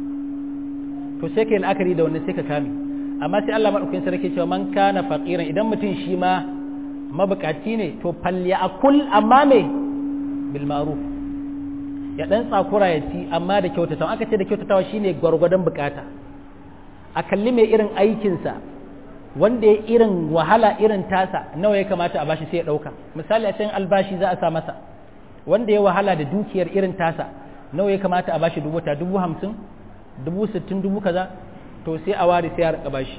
to sai kai la'akari da wannan sai ka kame amma sai Allah madaukakin sarki cewa man kana faqiran idan mutum shi ma mabukaci ne to falyakul amma me bil ma'ruf ya dan tsakura ya ci amma da kyautatawa aka ce da kyautatawa shine gwargwadon bukata a kalli mai irin aikinsa wanda ya irin wahala irin tasa nawa ya kamata a bashi sai ya dauka misali a cikin albashi za a sa masa wanda ya wahala da dukiyar irin tasa nawa ya kamata a bashi dubu ta dubu hamsin dubu sittin dubu kaza to sai a ware sai a rika bashi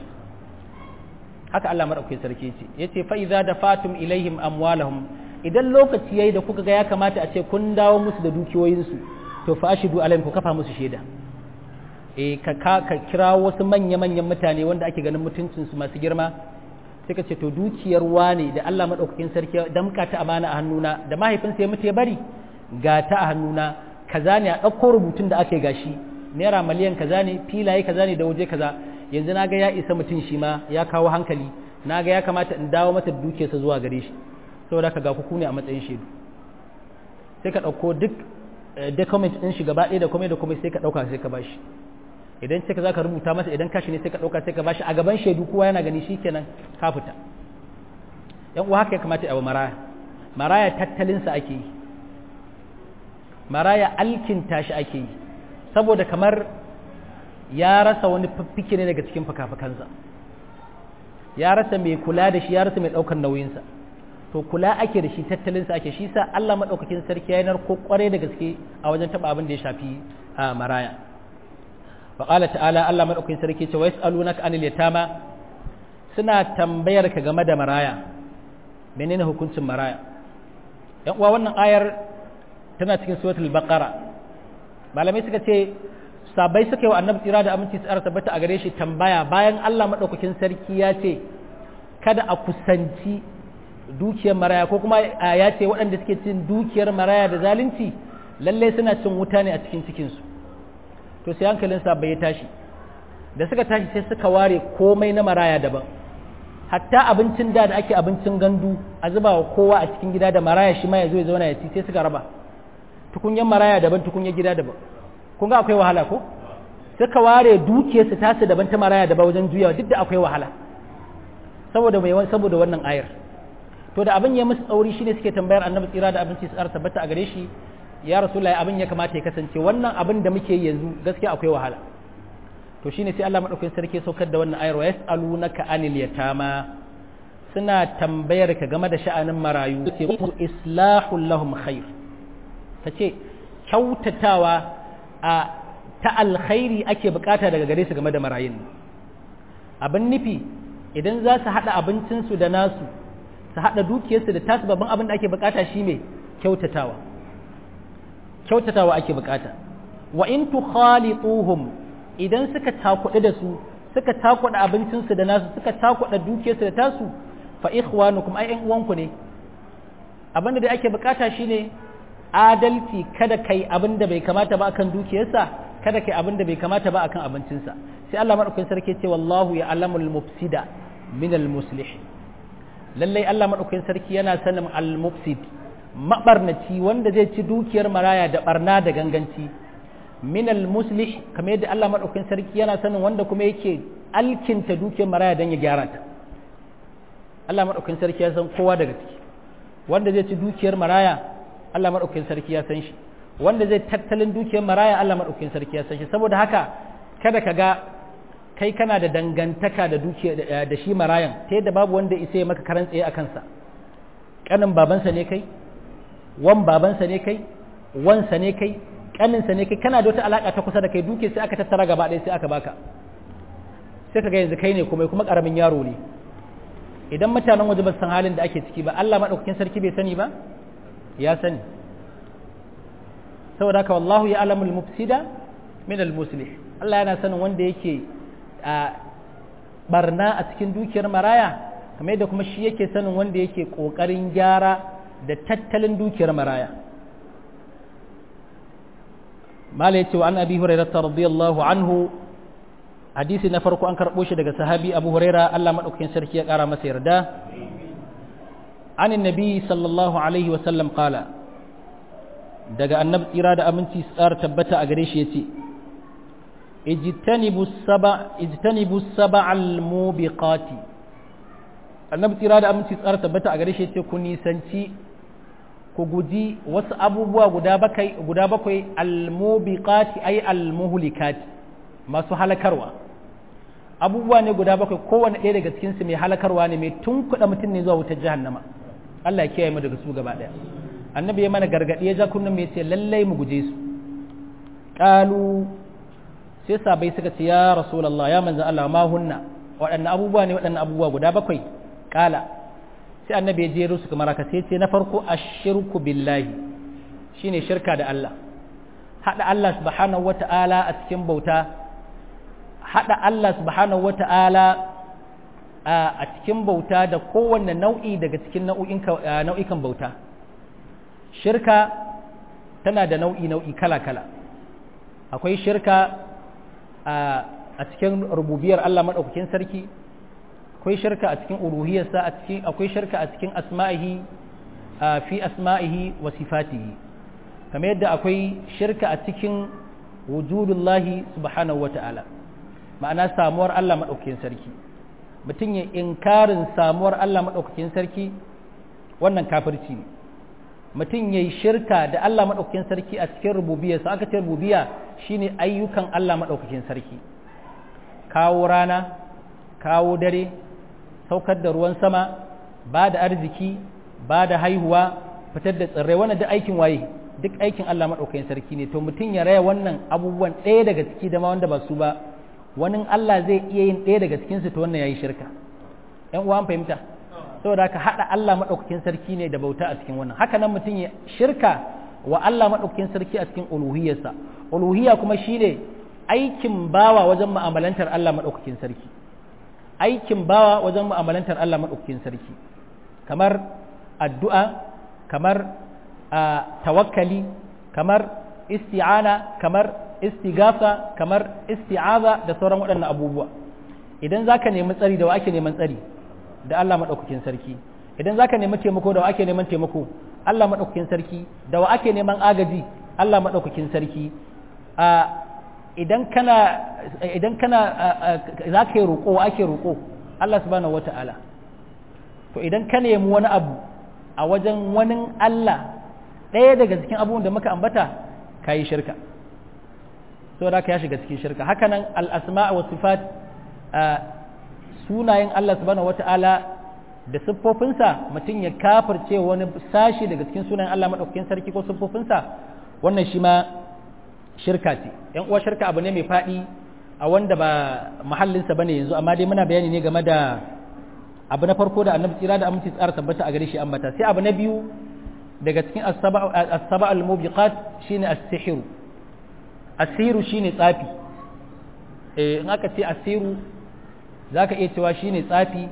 haka Allah madaukakin sarki ce yace fa idza dafatum ilaihim amwalahum idan lokaci yayi da kuka ga ya kamata a ce kun dawo musu da dukiyoyinsu to fa ashidu alaihim ku kafa musu shaida eh ka ka kira wasu manya manyan mutane wanda ake ganin mutuncin su masu girma sai ka ce to dukiyar wane da Allah madaukakin sarki damka ta amana a hannuna da mahaifinsa ya mutu ya bari ga ta a hannuna kaza ne a ɗauko rubutun da ake gashi naira miliyan kaza ne filaye kaza ne da waje kaza yanzu na ga ya isa mutum shi ma ya kawo hankali na ga ya kamata in dawo mata da dukiyarsa zuwa gare shi saboda ka ga ku ne a matsayin shaidu sai ka ɗauko duk document ɗin shi gaba ɗaya da komai da komai sai ka ɗauka sai ka bashi idan sai ka za ka rubuta masa idan kashi ne sai ka ɗauka sai ka bashi a gaban shaidu kowa yana gani shi kenan ka fita yan uwa haka ya kamata a maraya maraya tattalinsa ake yi maraya alkinta shi ake yi saboda kamar ya rasa wani fiffike ne daga cikin fakafakansa ya rasa mai kula da shi ya rasa mai ɗaukar nauyinsa to kula ake da shi tattalinsa ake shi sa Allah maɗaukakin sarki ya narko kwarai da gaske a wajen taɓa abin da ya shafi a maraya faƙala ta'ala Allah maɗaukakin sarki ce wa yas'alunaka anil yatama suna tambayar ka game da maraya menene hukuncin maraya yan uwa wannan ayar tana cikin suratul baqara malamai suka ce sabai suka yi wa annabi tsira da aminci tsara tabbata a gare shi tambaya bayan Allah madaukakin sarki ya ce kada a kusanci dukiyar maraya ko kuma ya ce waɗanda suke cin dukiyar maraya da zalunci lalle suna cin wuta ne a cikin cikin su to sai hankalin sabai ya tashi da suka tashi sai suka ware komai na maraya daban hatta abincin da da ake abincin gandu a zuba wa kowa a cikin gida da maraya shi ma ya zo ya zauna ya ci sai suka raba tukunyan maraya daban tukunyan gida daban kun ga akwai wahala ko suka ware dukiyarsu tasu daban ta maraya daban wajen juyawa duk da akwai wahala saboda mai saboda wannan ayar to da abin ya musu tsauri shine suke tambayar annabi tsira da abinci su tabbata a gare shi ya rasulullahi abin ya kamata ya kasance wannan abin da muke yanzu gaskiya akwai wahala to shine sai Allah madaukakin sarki saukar da wannan ayar wa yasalunaka anil yatama suna tambayar ka game da sha'anin marayu islahul lahum khair tace kyautatawa a ta alkhairi ake bukata daga gare su game da marayun abin nufi idan za su haɗa abincinsu da nasu su haɗa dukiyarsu da tasu babban abin da ake bukata shine kyautatawa kyautatawa ake bukata wa in tukhalituhum idan suka takuɗe da su suka takuɗa abincinsu da nasu suka takuɗa dukiyarsu da tasu fa ikhwanukum ai ƴan uwanku ne abin da ake bukata shine adalci kada kai abin da bai kamata ba akan dukiyarsa kada kai abin da bai kamata ba akan abincinsa sai Allah madaukakin sarki ce wallahu ya alamul mufsida min al muslih lallai Allah madaukakin sarki yana sanin al mufsid mabarnaci wanda zai ci dukiyar maraya da barna da ganganci min al muslih kamar yadda Allah madaukakin sarki yana sanin wanda kuma yake alkinta dukiyar maraya dan ya gyara ta Allah madaukakin sarki ya san kowa daga ciki wanda zai ci dukiyar maraya Allah madaukakin sarki ya san shi wanda zai tattalin dukiyar maraya Allah madaukakin sarki ya san shi saboda haka kada ka ga kai kana da dangantaka da dukiya da shi marayan ta yadda babu wanda isa ya maka karan tsaye a kansa kanin babansa ne kai wan babansa ne kai wansa ne kai kaninsa ne kai kana da wata alaka ta kusa da kai duke sai aka tattara gaba ɗaya sai aka baka sai ka ga yanzu kai ne kuma kuma karamin yaro ne idan mutanen waje ba san halin da ake ciki ba Allah madaukakin sarki bai sani ba ya sani saboda haka wallahu ya alamul mufsida min al muslih Allah yana sanin wanda yake a barna a cikin dukiyar maraya kamar yadda kuma shi yake sanin wanda yake kokarin gyara da tattalin dukiyar maraya mala yace wa an abi hurairah radiyallahu anhu hadisi na farko an karbo shi daga sahabi abu huraira Allah madaukakin sarki ya kara masa yarda an annabi sallallahu alaihi wa sallam qala daga annabi tsira da aminci tsar tabbata a gare shi yace ijtanibu saba ijtanibu sab'al mubiqati annabi tsira da aminci tsar tabbata a gare shi yace ku nisanci ku guji wasu abubuwa guda bakwai guda bakwai al-mubiqati ay al-muhlikati masu halakarwa abubuwa ne guda bakwai kowane ɗaya daga cikinsu mai halakarwa ne mai tunkuɗa mutum ne zuwa wutar jahannama Allah ya kiyaye mu daga su gaba ɗaya annabi ya mana gargaɗi ya ja kunnen mai ce lallai mu guje su ƙalu sai sabai suka ce ya rasulallah ya manzan Allah ma hunna waɗannan abubuwa ne waɗannan abubuwa guda bakwai ƙala sai annabi ya jero su kamar haka sai ce na farko ashirku billahi shine shirka da Allah haɗa Allah subhanahu wata'ala a cikin bauta haɗa Allah subhanahu wata'ala a cikin bauta da kowanne nau'i daga cikin nau'ikan bauta shirka tana da nau'i nau'i kala-kala akwai shirka a cikin rububiyar Allah maɗaukakin sarki akwai shirka a cikin uluhiyarsa akwai shirka a cikin asma'ihi fi asma'ihi wa sifatihi kamar yadda akwai shirka a cikin wujudullahi subhanahu wa ta'ala ma'ana samuwar Allah maɗaukakin sarki mutum ya inkarin samuwar Allah maɗaukakin sarki wannan kafirci ne mutum ya yi shirka da Allah maɗaukakin sarki a cikin rububiyarsa aka ce rububiya shine ayyukan Allah maɗaukakin sarki kawo rana kawo dare saukar da ruwan sama ba da arziki ba da haihuwa fitar da tsirrai wannan duk aikin waye duk aikin Allah maɗaukakin sarki ne to mutum ya raya wannan abubuwan ɗaya daga ciki da ma wanda ba su ba wani Allah zai iya yin ɗaya daga cikinsu to wannan ya yi shirka ‘yan uwa fahimta saboda haka haɗa Allah maɗaukakin sarki ne da bauta a cikin wannan haka nan mutum ya shirka wa Allah maɗaukakin sarki a cikin uluhiyarsa uluhiyya kuma shi ne aikin bawa wajen mu'amalantar Allah maɗaukakin sarki aikin bawa wajen mu'amalantar Allah maɗaukakin sarki kamar addu'a kamar tawakkali kamar isti'ana kamar istigasa kamar isti'aza da sauran waɗannan abubuwa idan za ka nemi tsari da wa ake neman tsari da Allah maɗaukakin sarki idan za ka nemi taimako da wa ake neman taimako Allah maɗaukakin sarki da wa ake neman agaji Allah maɗaukakin sarki idan kana idan kana za ka yi roƙo wa ake roƙo Allah subhanahu wata'ala to idan ka nemi wani abu a wajen wani Allah ɗaya daga cikin abubuwan da muka ambata ka yi shirka so da ka ya shiga cikin shirka hakanan al'asma wa sifat sunayen Allah subhanahu wata'ala da siffofinsa mutum ya kafirce wani sashi daga cikin sunayen Allah maɗaukakin sarki ko siffofinsa wannan shi ma shirka ce ‘yan uwa shirka abu ne mai faɗi a wanda ba mahallinsa ba ne yanzu amma dai muna bayani ne game da abu na farko da annabi tsira da aminci tsara tabbata a gare shi ambata sai abu na biyu daga cikin as-saba al-mubiqat shine as-sihru asiru shine tsafi eh in aka ce asiru zaka iya cewa shine tsafi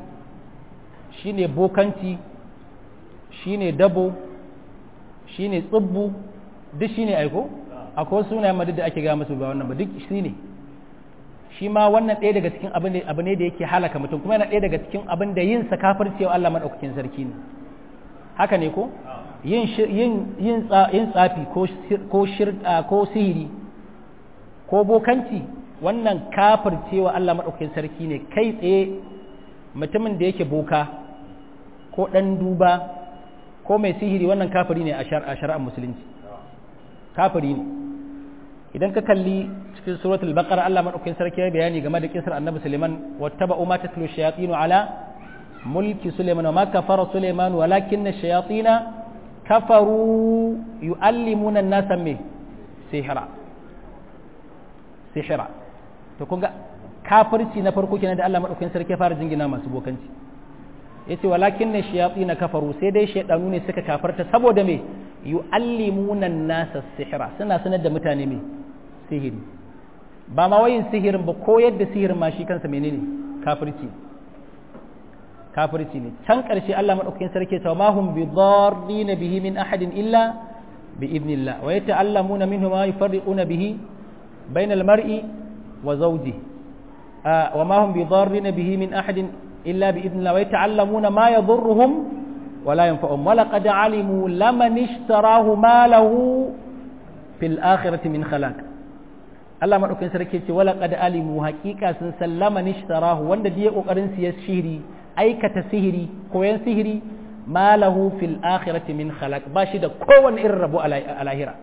shine bokanci shine dabo shine tsubbu duk shine aiko akwai sunayen madu da ake gaya musu ba wannan ba duk shi ne shi ma wannan ɗaya daga cikin abu ne da yake halaka mutum kuma yana ɗaya daga cikin abin da yin sa kafircewa Allah maɗaukakin sarki ne haka ne ko yin yin tsafi ko ko sihiri ko bokanci wannan kafircewa Allah maɗaukakin sarki ne kai tsaye mutumin da yake boka ko ɗan duba ko mai sihiri wannan kafiri ne a shari'ar musulunci kafiri ne idan ka kalli cikin suratul baqara Allah madaukakin sarki ya bayani game da kisar annabi Suleiman wattaba'u ma tatlu shayatin ala mulki Suleiman wa ma kafara Suleiman walakinna shayatin kafaru yuallimuna an-nasa me sihra sihra to kun ga kafirci na farko kenan da Allah madaukakin sarki ya fara jingina masu bokanci yace walakinna shayatin kafaru sai dai shaydanu ne suka kafarta saboda me yu'allimuna an-nasa sihra suna sanar da mutane me sihiri ba ma wayin sihirin ba ko yadda sihirin ma shi kansa menene kafirci kafirci ne can ƙarshe Allah madaukakin sarki ta ma hum bidarrin bihi min ahadin illa bi idnillah wa yata'allamuna minhu ma yufarriquna bihi bainal mar'i wa zawjihi wa ma hum bidarrin bihi min ahadin illa bi idnillah wa yata'allamuna ma yadhurruhum ولا ينفعهم ولقد علموا لمن اشتراه ما له في الآخرة من خلاق Allah maɗaukin sarki ce wala qad alimu haƙiƙa sun sallama nishtarahu wanda da ya kokarin siya sihiri aikata sihiri koyan sihiri ma lahu fil akhirati min khalaq ba shi da kowanne irin rabo a lahira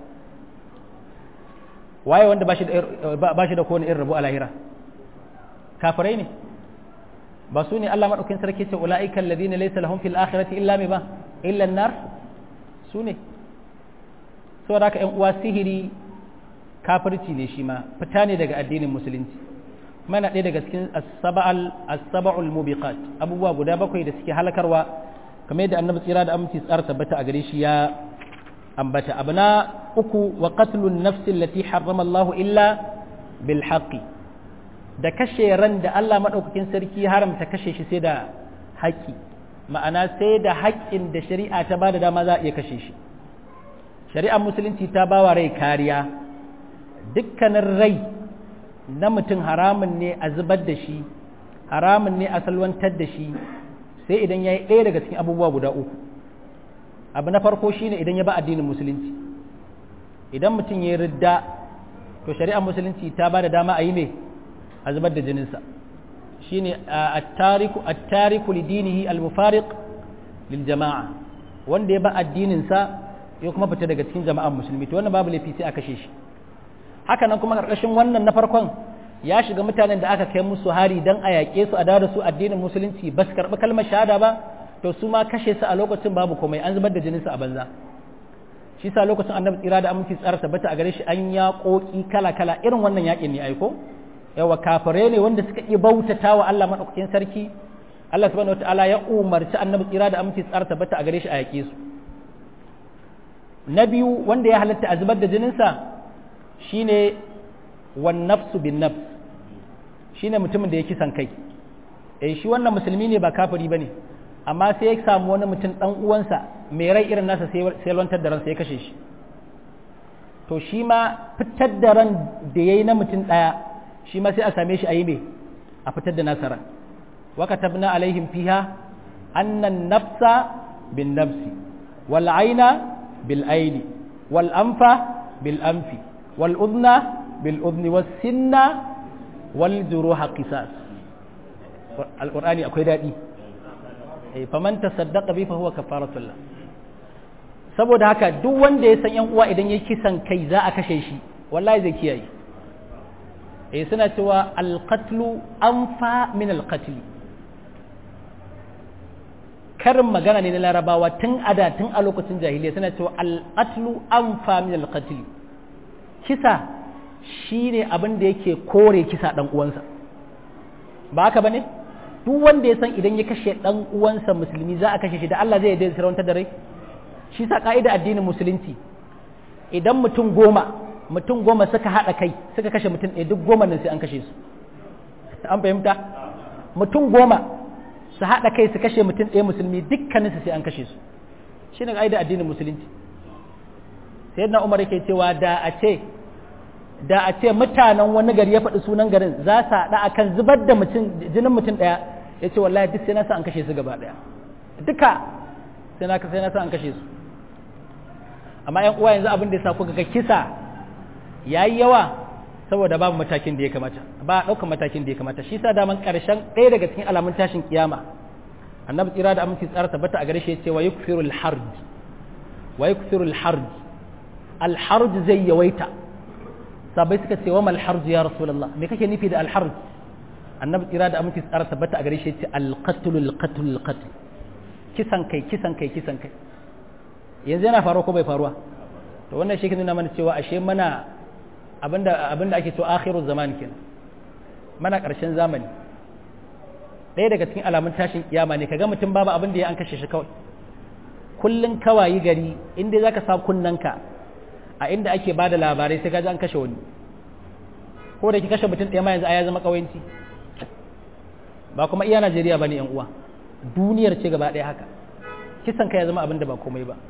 waye wanda ba shi da ba shi da kowanne irin rabo a lahira kafirai ne ba su ne Allah maɗaukin sarki ce ula'ika alladhina laysa lahum fil akhirati illa me ba illa an-nar su ne saboda haka ƴan uwa sihiri kafirci ne shi ma fita ne daga addinin musulunci kuma yana ɗaya daga cikin as-sab'al mubiqat abubuwa guda bakwai da suke halakarwa kamar yadda annabi tsira da aminci tsara tabbata a gare shi ya ambata abu na uku wa qatlun nafsi allati harrama Allah illa bil haqqi da kashe ran da Allah madaukakin sarki haramta kashe shi sai da haƙƙi ma'ana sai da haƙƙin da shari'a ta bada dama za a iya kashe shi shari'ar musulunci ta bawa rai kariya dukkanin rai na mutum haramun ne a zubar da shi haramun ne a salwantar da shi sai idan ya yi ɗaya daga cikin abubuwa guda uku abu na farko shine idan ya ba addinin musulunci idan mutum ya yi ridda to shari'ar musulunci ta ba da dama a yi ne a zubar da jininsa shine at-tariku at-tariku lidinihi al-mufariq lil jama'a wanda ya ba addininsa ya kuma fita daga cikin jama'ar musulmi to wannan babu laifi sai a kashe shi haka nan kuma ƙarƙashin wannan na farkon ya shiga mutanen da aka kai musu hari don a yaƙe su a dawo da su addinin musulunci ba su karɓi kalmar shahada ba to su ma kashe su a lokacin babu komai an zubar da jininsu a banza shi sa lokacin annabi tsira da aminci tsara tabbata a gare shi an yaƙoƙi kala kala irin wannan yaƙin ne aiko yawa kafirai ne wanda suka iya bautata wa Allah madaukakin sarki Allah subhanahu wataala ya umarci annabi tsira da aminci tsara tabbata a gare shi a yaƙe su na biyu wanda ya halatta a zubar da jininsa shine wan nafsu bin nafs shine mutumin da ya kisan kai eh shi wannan musulmi ne ba kafiri bane amma sai ya samu wani mutum dan uwansa mai rai irin nasa sai lantar da ransa ya kashe shi to shi ma fitar da ran da yayi na mutum daya shi ma sai a same shi a yi me a fitar da nasa ran wa katabna alaihim fiha anna nafsa bin nafsi wal aina bil aini wal anfa bil anfi والأذن بالأذن والسن والجروح قصاص القرآن أكوي دادي فمن تصدق به فهو كفارة الله saboda haka duk wanda ya san yan uwa idan ya kisan kai za a kashe shi wallahi zai kiyaye eh suna cewa alqatlu anfa min alqatl karin magana ne na larabawa tun ada tun a lokacin jahiliya suna cewa alqatlu anfa min alqatl kisa shi ne abin da yake kore kisa ɗan uwansa ba haka ba ne duk wanda ya san idan ya kashe ɗan uwansa musulmi za a kashe shi da Allah zai yadda sirwantar da rai shi sa ƙa'ida addinin musulunci idan mutum goma mutum goma suka haɗa kai suka kashe mutum ɗaya duk goma nan sai an kashe su an fahimta mutum goma su haɗa kai su kashe mutum ɗaya musulmi dukkaninsu sai an kashe su shi ne ƙa'ida addinin musulunci sai na umar yake cewa da a ce da a ce mutanen wani gari ya faɗi sunan garin za su haɗa akan zubar da mutum jinin mutum ɗaya ya ce wallahi duk sai na sa an kashe su gaba ɗaya duka sai na sai na sa an kashe su amma yan uwa yanzu abin da ya sa kuka ga kisa yayi yawa saboda babu matakin da ya kamata ba a ɗaukar matakin da ya kamata shi sa daman ƙarshen ɗaya daga cikin alamun tashin kiyama annabi tsira da aminci tsara tabbata a gare shi ya ce wa yukfirul harj wa yukfirul harj al harj zai yawaita sabai suka ce wa mal harj ya rasulullah me kake nufi da al harj annabi tsira da aminci tsara tabbata a gare shi ya ce al qatl al qatl al qatl kisan kai kisan kai kisan kai yanzu yana faruwa ko bai faruwa to wannan shi ke nuna mana cewa ashe mana abinda abinda ake so akhiru zaman kenan mana karshen zamani ɗaya daga cikin alamun tashin kiyama ne kaga mutum babu abin da ya an kashe shi kawai kullun kawayi gari inda zaka sa kunnanka a inda ake bada labarai sai kaji an kashe wani ko da ki kashe mutum ɗaya ma yanzu a ya zama kawanci ba kuma iya Najeriya bane yan uwa duniyar ce gaba ɗaya haka kisan ka ya zama abin da ba komai ba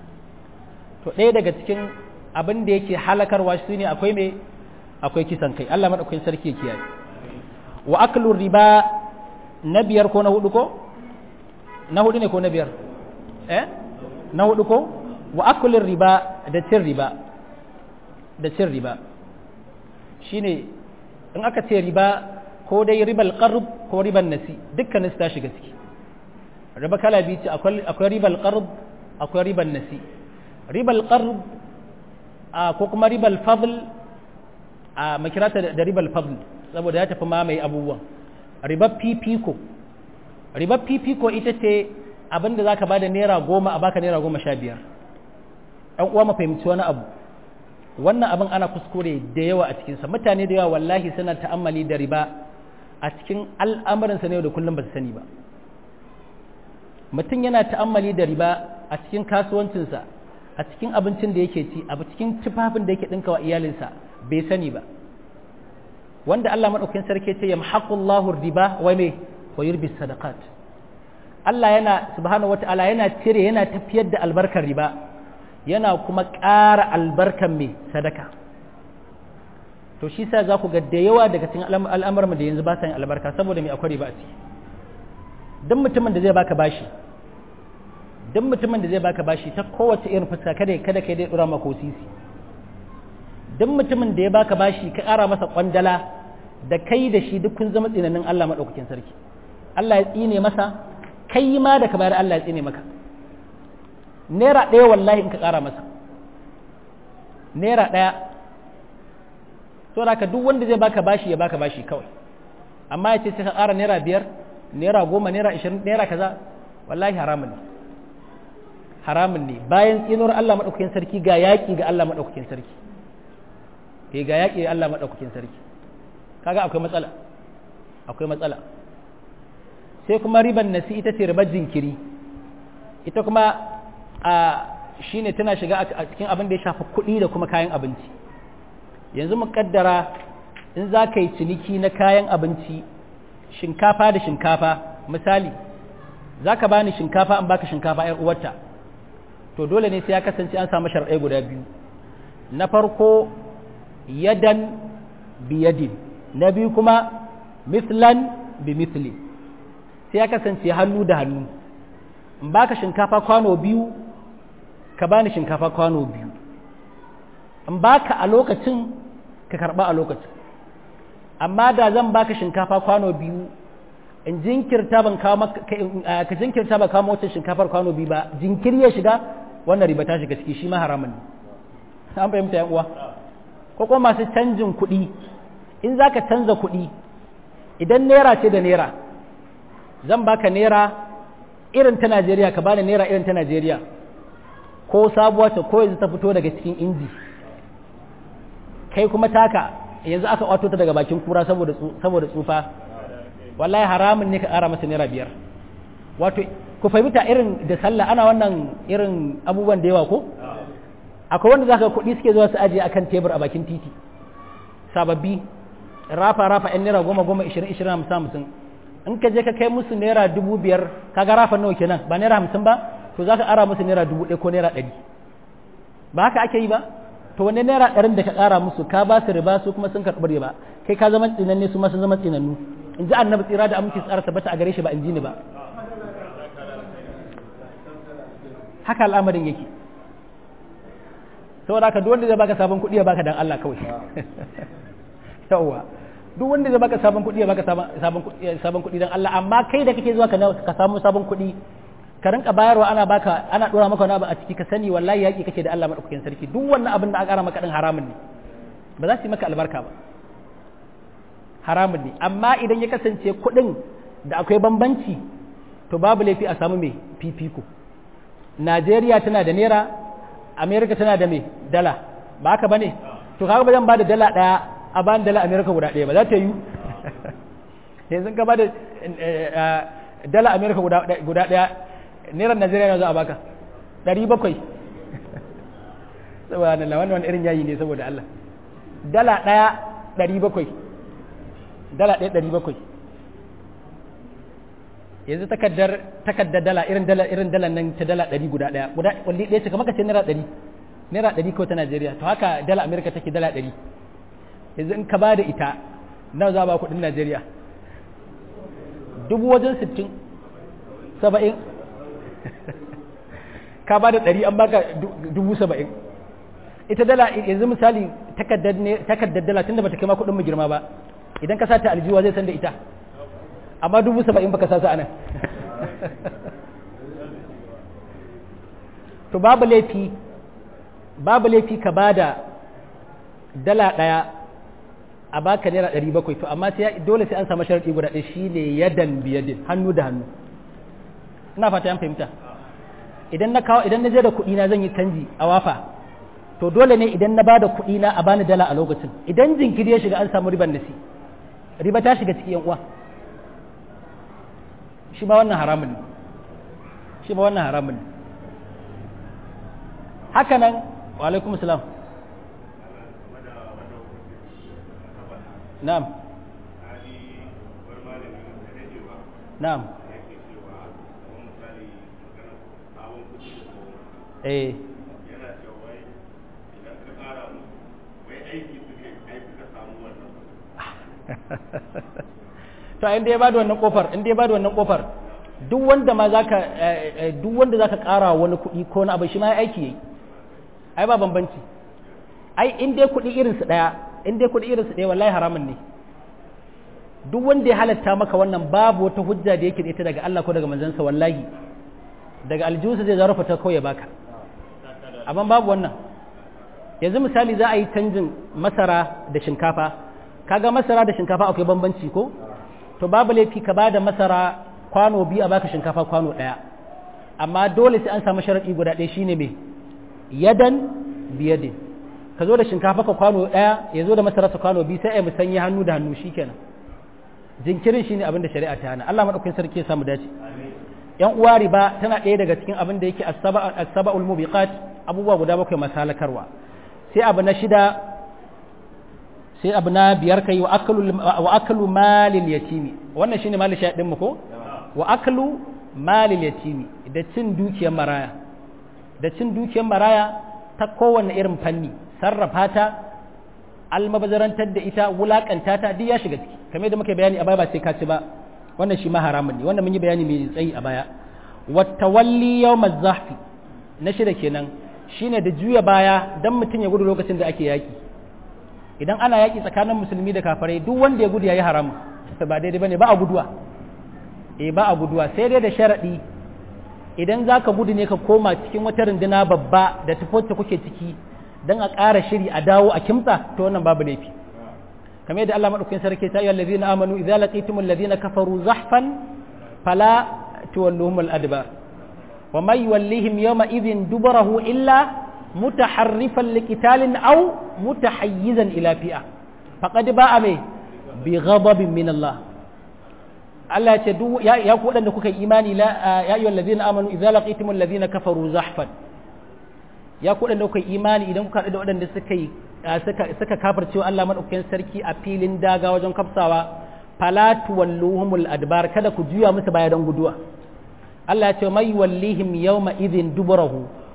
to ɗaya daga cikin abin da yake halakarwa shi ne akwai me akwai kisan kai Allah madaukakin sarki ya kiyaye wa aklu riba na biyar ko na hudu ko na hudu ne ko na biyar eh na hudu ko wa aklu riba da cin riba da cin riba shine in aka ce riba ko dai ribal qarb ko riban nasi dukkanin su ta shiga ciki riba kala biyu ce akwai ribal qarb akwai riban nasi ribal qarb ko kuma ribal fadl a makirata da ribal fadl saboda ya tafi mamaye abubuwan ribar fifiko ribar fifiko ita ce abinda za ka ba da naira goma a baka naira goma sha biyar ɗan uwa mu fahimci wani abu wannan abin ana kuskure da yawa a cikinsa mutane da yawa wallahi suna ta'ammali da riba a cikin al'amuransa na yau da kullum ba su sani ba mutum yana ta'ammali da riba a cikin kasuwancinsa a cikin abincin da yake ci a cikin tufafin da yake ɗinka wa iyalinsa bai sani ba wanda Allah maɗaukakin sarki ce ya mahaqullahu riba wa me wa yurbi sadaqat Allah yana subhanahu wata'ala yana cire yana tafiyar da albarkar riba yana kuma ƙara albarkar me sadaka to shi sa za ku ga da yawa daga cikin al'amuran da yanzu ba sa yin albarka saboda me akwai riba a ciki duk mutumin da zai baka bashi duk mutumin da zai baka bashi ta kowace irin fuska kada kada kai dai dura maka sisi duk mutumin da ya baka bashi ka ƙara masa kwandala da kai da shi duk kun zama tsinanin Allah madaukakin sarki Allah ya tsine masa kai ma da ka bayar Allah ya tsine maka naira ɗaya wallahi in ka ƙara masa naira ɗaya to da duk wanda zai baka bashi ya baka bashi kawai amma ya ce sai ka ƙara naira biyar naira goma naira ashirin naira kaza wallahi haramun ne haramun ne bayan tsinuwar Allah maɗaukakin sarki ga yaƙi ga Allah maɗaukakin sarki ke ga yaƙi ga Allah maɗaukakin sarki kaga akwai matsala akwai matsala sai kuma riban nasi ita ce ribar jinkiri ita kuma a shine tana shiga a cikin abin da ya shafi kuɗi da kuma kayan abinci yanzu mu kaddara in za ka yi ciniki na kayan abinci shinkafa da shinkafa misali za ka bani shinkafa an baka shinkafa ‘yar uwarta to dole ne sai ya kasance an samu sharɗai guda biyu na farko yadan biyadin na biyu kuma mislan bi misli sai ya kasance hannu da hannu in baka shinkafa kwano biyu ka bani shinkafa kwano biyu in baka a lokacin ka karba a lokacin amma da zan baka shinkafa kwano biyu in jinkirta ban kawo ka jinkirta ba kawo wacce shinkafar kwano biyu ba jinkiri ya shiga wannan riba ta shiga ciki shi ma haramun ne an fahimta yan uwa ko kuma masu canjin kuɗi in zaka canza kuɗi idan naira ce da naira zan baka naira irin ta Najeriya ka bani naira irin ta Najeriya ko sabuwa ce ko yanzu ta fito daga cikin inji kai kuma taka yanzu aka kwato ta daga bakin kura saboda saboda tsufa wallahi haramun ne ka ƙara masa naira biyar wato ku fahimta irin da sallah ana wannan irin abubuwan da yawa ko akwai wanda zaka kuɗi suke zuwa su ajiye akan tebur a bakin titi sababbi rafa rafa yan naira goma goma ishirin ishirin hamsin hamsin in ka je ka kai musu naira dubu biyar kaga rafa nawa kenan ba naira hamsin ba to zaka ara musu naira dubu ɗaya ko naira ɗari ba haka ake yi ba to wani naira ɗarin da ka ƙara musu ka ba su riba su kuma sun karɓi riba kai ka zama tsinanne su ma sun zama tsinannu in ji annabi tsira da aminci tsara tabbata a gare shi ba in ji ni ba haka al'amarin yake saboda haka duk wanda zai baka sabon kuɗi ya baka dan Allah kawai yawwa duk wanda zai baka sabon kuɗi ya baka sabon sabon kuɗi dan Allah amma kai da kake zuwa ka samu sabon kuɗi ka rinka bayarwa ana baka ana dora maka wani abu a ciki ka sani wallahi yaki kake da Allah madaukakin sarki duk wannan abin da aka ƙara maka din haramun ne ba za su yi maka albarka ba haramun ne amma idan ya kasance kuɗin da akwai bambanci to babu laifi a samu mai fifiko Najeriya tana da naira Amerika tana da mai dala ba haka bane to kaga ba zan ba da dala ɗaya a ban dala Amerika guda ɗaya ba za ta yi yanzu ka ba da dala Amerika guda ɗaya naira najeriya na za a baka ɗari bakwai saboda Allah wannan wani irin yayi ne saboda Allah dala ɗaya ɗari bakwai dala ɗaya ɗari bakwai yanzu takaddar takaddar dala irin dala irin dala nan ta dala ɗari guda ɗaya guda walli ɗaya ce kamar ka ce naira ɗari naira ɗari kawai ta najeriya to haka dala amerika take dala ɗari yanzu in ka ba da ita nawa za a ba kuɗin najeriya dubu wajen sittin saba'in ka ba da ɗari an baka dubu saba'in ita dala yanzu misali takaddar dala tun da bata kai ma kuɗin mu girma ba idan ka sata aljiwa zai san da ita amma dubu saba'in baka sa su anan to babu laifi babu laifi ka ba da dala ɗaya a baka naira ɗari bakwai to amma dole sai an samu sharaɗi guda ɗaya shine yadan biyadin hannu da hannu ina fata yan fahimta idan na kawo idan na je da kuɗi na zan yi canji a wafa to dole ne idan na bada kuɗi na a bani dala a lokacin idan jinkiri ya shiga an samu riban nasi riba ta shiga cikin yan uwa shi ma wannan haramun ne shi ma wannan haramun ne haka nan wa alaikum salam na'am na'am eh to inda ya bada wannan kofar inda ya bada wannan kofar duk wanda ma zaka duk wanda zaka kara wani kuɗi ko na abu shi ma ya aiki yayi ai ba bambanci ai in dai kuɗi irin su daya in dai kuɗi irin su daya wallahi haramun ne duk wanda ya halatta maka wannan babu wata hujja da yake da ita daga Allah ko daga manzansa wallahi daga aljihunsa zai zarafa ta kawai baka amma babu wannan yanzu misali za a yi canjin masara da shinkafa kaga masara da shinkafa akwai bambanci ko to babu laifi ka bada masara kwano biyu a baka shinkafa kwano ɗaya amma dole sai an samu sharaɗi guda ɗaya shine me yadan biyadin ka zo da shinkafa ka kwano ɗaya ya zo da masara sa kwano biyu sai a musanya hannu da hannu shikenan jinkirin shine abin da shari'a ta hana Allah madaukakin sarki ya samu dace yan uwa riba tana ɗaya daga cikin abin da yake as-saba'ul mubiqat abubuwa guda bakwai masalakarwa sai abu na shida sai abu na biyar kai wa akalu malil yatimi wannan shine malil shaɗin mu ko wa akalu malil yatimi da cin dukiyar maraya da cin dukiyar maraya ta kowanne irin fanni sarrafa ta almabazarantar da ita wulakanta ta duk ya shiga ciki kamar da muka bayani a baya ba sai ka ci ba wannan shi ma haramun ne wannan mun yi bayani mai tsayi a baya wa tawalli yawmaz zahfi na shida kenan shine da juya baya dan mutum ya gudu lokacin da ake yaki idan ana yaki tsakanin musulmi da kafirai duk wanda ya gudu yayi haram ba daidai bane ba a guduwa eh ba a guduwa sai dai da sharadi idan zaka gudu ne ka koma cikin wata runduna babba da tafota kuke ciki dan a ƙara shiri a dawo a kimtsa to wannan babu laifi kamar yadda Allah madaukakin sarki ta ayyuhal ladina amanu idza laqitumul ladina kafaru zahfan fala tuwalluhum al-adbar wa may yuwallihim yawma idhin dubarahu illa mutaharrifan liqitalin aw mutahayyizan ila fi'a faqad ba'a mai bi ghadabin min Allah Allah ya ce duk ya ku wadanda kuka imani la ya ayyuhal ladina amanu idza laqitumul ladina kafaru zahfan ya ku wadanda kuka imani idan kuka da wadanda suka yi suka kafircewa Allah madaukakin sarki a filin daga wajen kafsawa fala tuwalluhumul adbar kada ku juya musu baya don guduwa Allah ya ce mai wallihim yawma idhin duburahu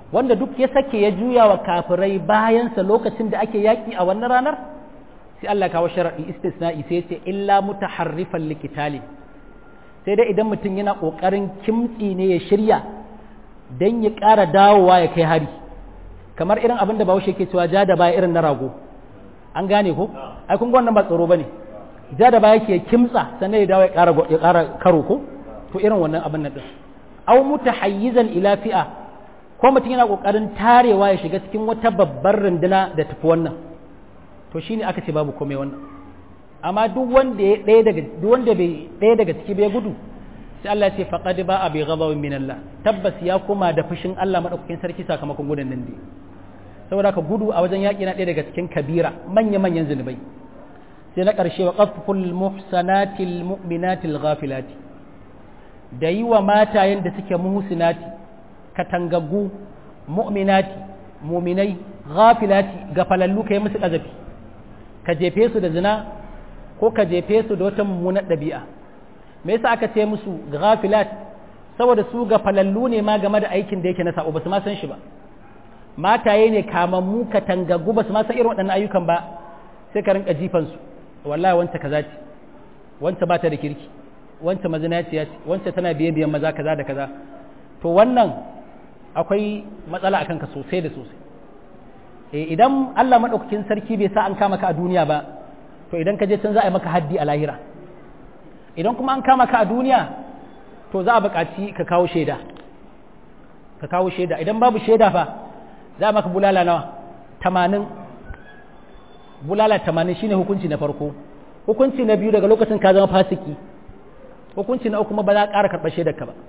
wanda duk ya sake ya juya wa kafirai bayansa lokacin da ake yaƙi a wannan ranar sai Allah kawo sharaɗi istisna'i sai ce illa mutaharrifan likitali sai dai idan mutum yana ƙoƙarin kimtsi ne ya shirya don ya ƙara dawowa ya kai hari kamar irin abin da bahaushe ke cewa ja da baya irin na rago an gane ko ai kun ga wannan ba tsaro bane ja da baya ke kimtsa sannan ya dawo ya ƙara ya ƙara karo ko to irin wannan abin nan din aw mutahayyizan ila fi'a ko mutum yana kokarin tarewa ya shiga cikin wata babbar runduna da tafi wannan to shine aka ce babu komai wannan amma duk wanda ya ɗaya daga duk wanda bai ɗaya daga ciki bai gudu sai Allah ya ce faqad ba'a bi ghadabin min Allah tabbas ya koma da fushin Allah madaukakin sarki sakamakon gudun nan dai saboda ka gudu a wajen yaƙi na ɗaya daga cikin kabira manya manyan zunubai sai na ƙarshe wa qaful muhsanatil mu'minatil ghafilati da yi wa matayen da suke muhsinati katangaggu mu'minati muminai ghafilati ga falallu kai musu kazafi ka jefe su da zina ko ka jefe su da wata mummunar ɗabi'a me yasa aka ce musu ghafilat saboda su ga falallu ne ma game da aikin da yake na sa'o ba su ma san shi ba mataye ne kamammu katangaggu ba su ma san irin waɗannan ayyukan ba sai ka rinka jifan su wallahi wanta kaza ce wanta ba ta da kirki wanta mazinaciya ce wanta tana biye biyan maza kaza da kaza to wannan akwai matsala akan ka sosai da sosai eh idan Allah madaukakin sarki bai sa an kama ka a duniya ba to idan ka je can za a yi maka haddi a lahira idan kuma an kama ka a duniya to za a buƙaci ka kawo shaida ka kawo shaida idan babu shaida fa za a maka bulala nawa tamanin bulala tamanin shine hukunci na farko hukunci na biyu daga lokacin ka zama fasiki hukunci na uku kuma ba za a ƙara karɓar shaidarka ba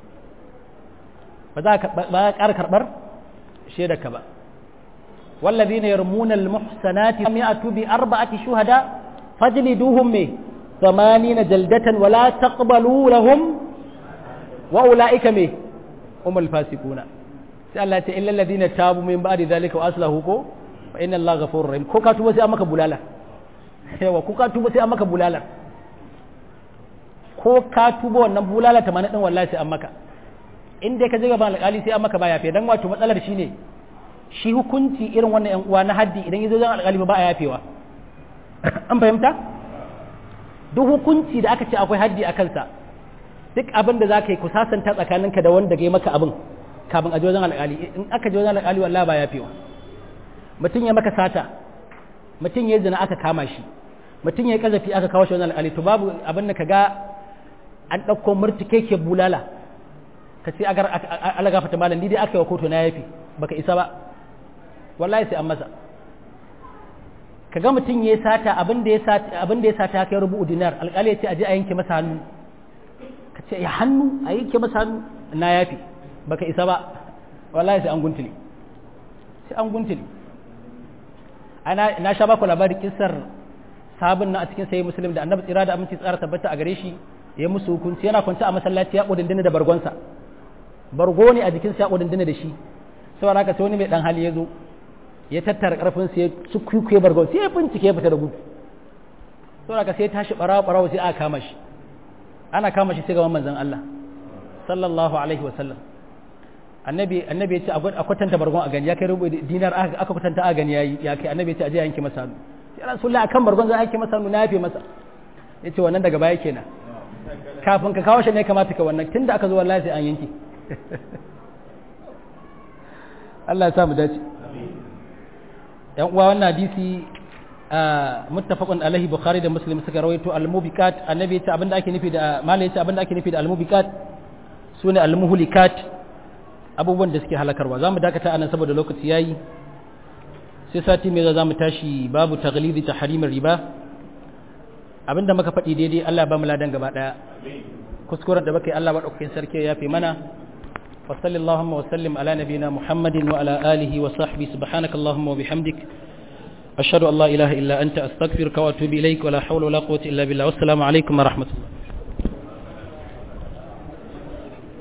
ba za a ƙara karɓar shaidarka ba wallazi ne yarmuna almuhsanati am ya'tu bi arba'ati shuhada fajliduhum me ثمانين جلدة ولا تقبلوا لهم وأولئك مه هم الفاسقون سألت إلا الذين تابوا من بعد ذلك وأصلحوا كو فإن الله غفور رحيم كو كاتوبة سي أمك بلالا yawa ko ka tuba sai an maka bulala ko ka tuba wannan bulala ta mana din wallahi sai an maka in dai ka je gaban alƙali sai an maka baya fe dan wato matsalar shine shi hukunci irin wannan yan uwa na haddi idan yazo zan alƙali ba a yafewa an fahimta duk hukunci da aka ce akwai haddi a kansa duk abin da za ka yi ku sasanta tsakaninka da wanda ga maka abin kafin a wajen alƙali in aka je wajen alƙali wallahi ba ya fiwa mutum ya maka sata mutum ya zina aka kama shi mutum ya kazafi aka kawo shi wajen alƙali to babu abin da ka ga an ɗauko murtuke ke bulala ka ce agar ala gafata malam ni dai aka yi wa kotu na yafi baka isa ba wallahi sai an masa ka ga mutum ya sata abin da ya sata abin da ya sata ya kai rubu dinar alƙali ya ce aje a yanke masa hannu ka ce ya hannu a yanke masa hannu na yafi baka isa ba wallahi sai an guntule sai an guntule ana na sha baku labarin kissar sabon na a cikin sayi muslim da annabi tsira da aminci tsara tabbata a gare shi ya musu hukunci yana kwance a masallaci ya kudindina da bargonsa bargo ne a jikinsa ya kudindina da shi saboda haka sai wani mai dan hali ya zo ya tattara karfin sai ya cukuye bargon sai ya bincike ya fita da gudu saboda ka sai tashi barawa barawa sai aka kama shi ana kama shi sai gaban manzon Allah sallallahu alaihi wasallam annabi annabi ya ce a kwatanta bargon a gani ya kai rubu dinar aka kwatanta a gani yayi ya kai annabi ya ce aje yanke masa hannu sai rasulullah akan bargon zan yanke masa hannu na yafe masa yace wannan daga baya kenan kafin ka kawo shi ne kamata ka wannan tunda aka zo wallahi sai an yanke Allah ya sa mu dace yan uwa wannan hadisi muttafaqun alaihi bukhari da muslim suka rawaito al-mubiqat annabi yace abinda ake nufi da malai yace abinda ake nufi da al-mubiqat sune al-muhlikat abubuwan da suke halakarwa zamu dakata anan saboda lokaci yayi sai sati mai za mu tashi babu taghlidi tahrimir riba abinda muka faɗi daidai Allah ba mu ladan gaba daya kuskuren da baka yi Allah ba daukakin sarki ya fi mana وصلى اللهم وسلم على نبينا محمد وعلى آله وصحبه سبحانك اللهم وبحمدك أشهد أن لا إله إلا أنت أستغفرك وأتوب إليك ولا حول ولا قوة إلا بالله والسلام عليكم ورحمة الله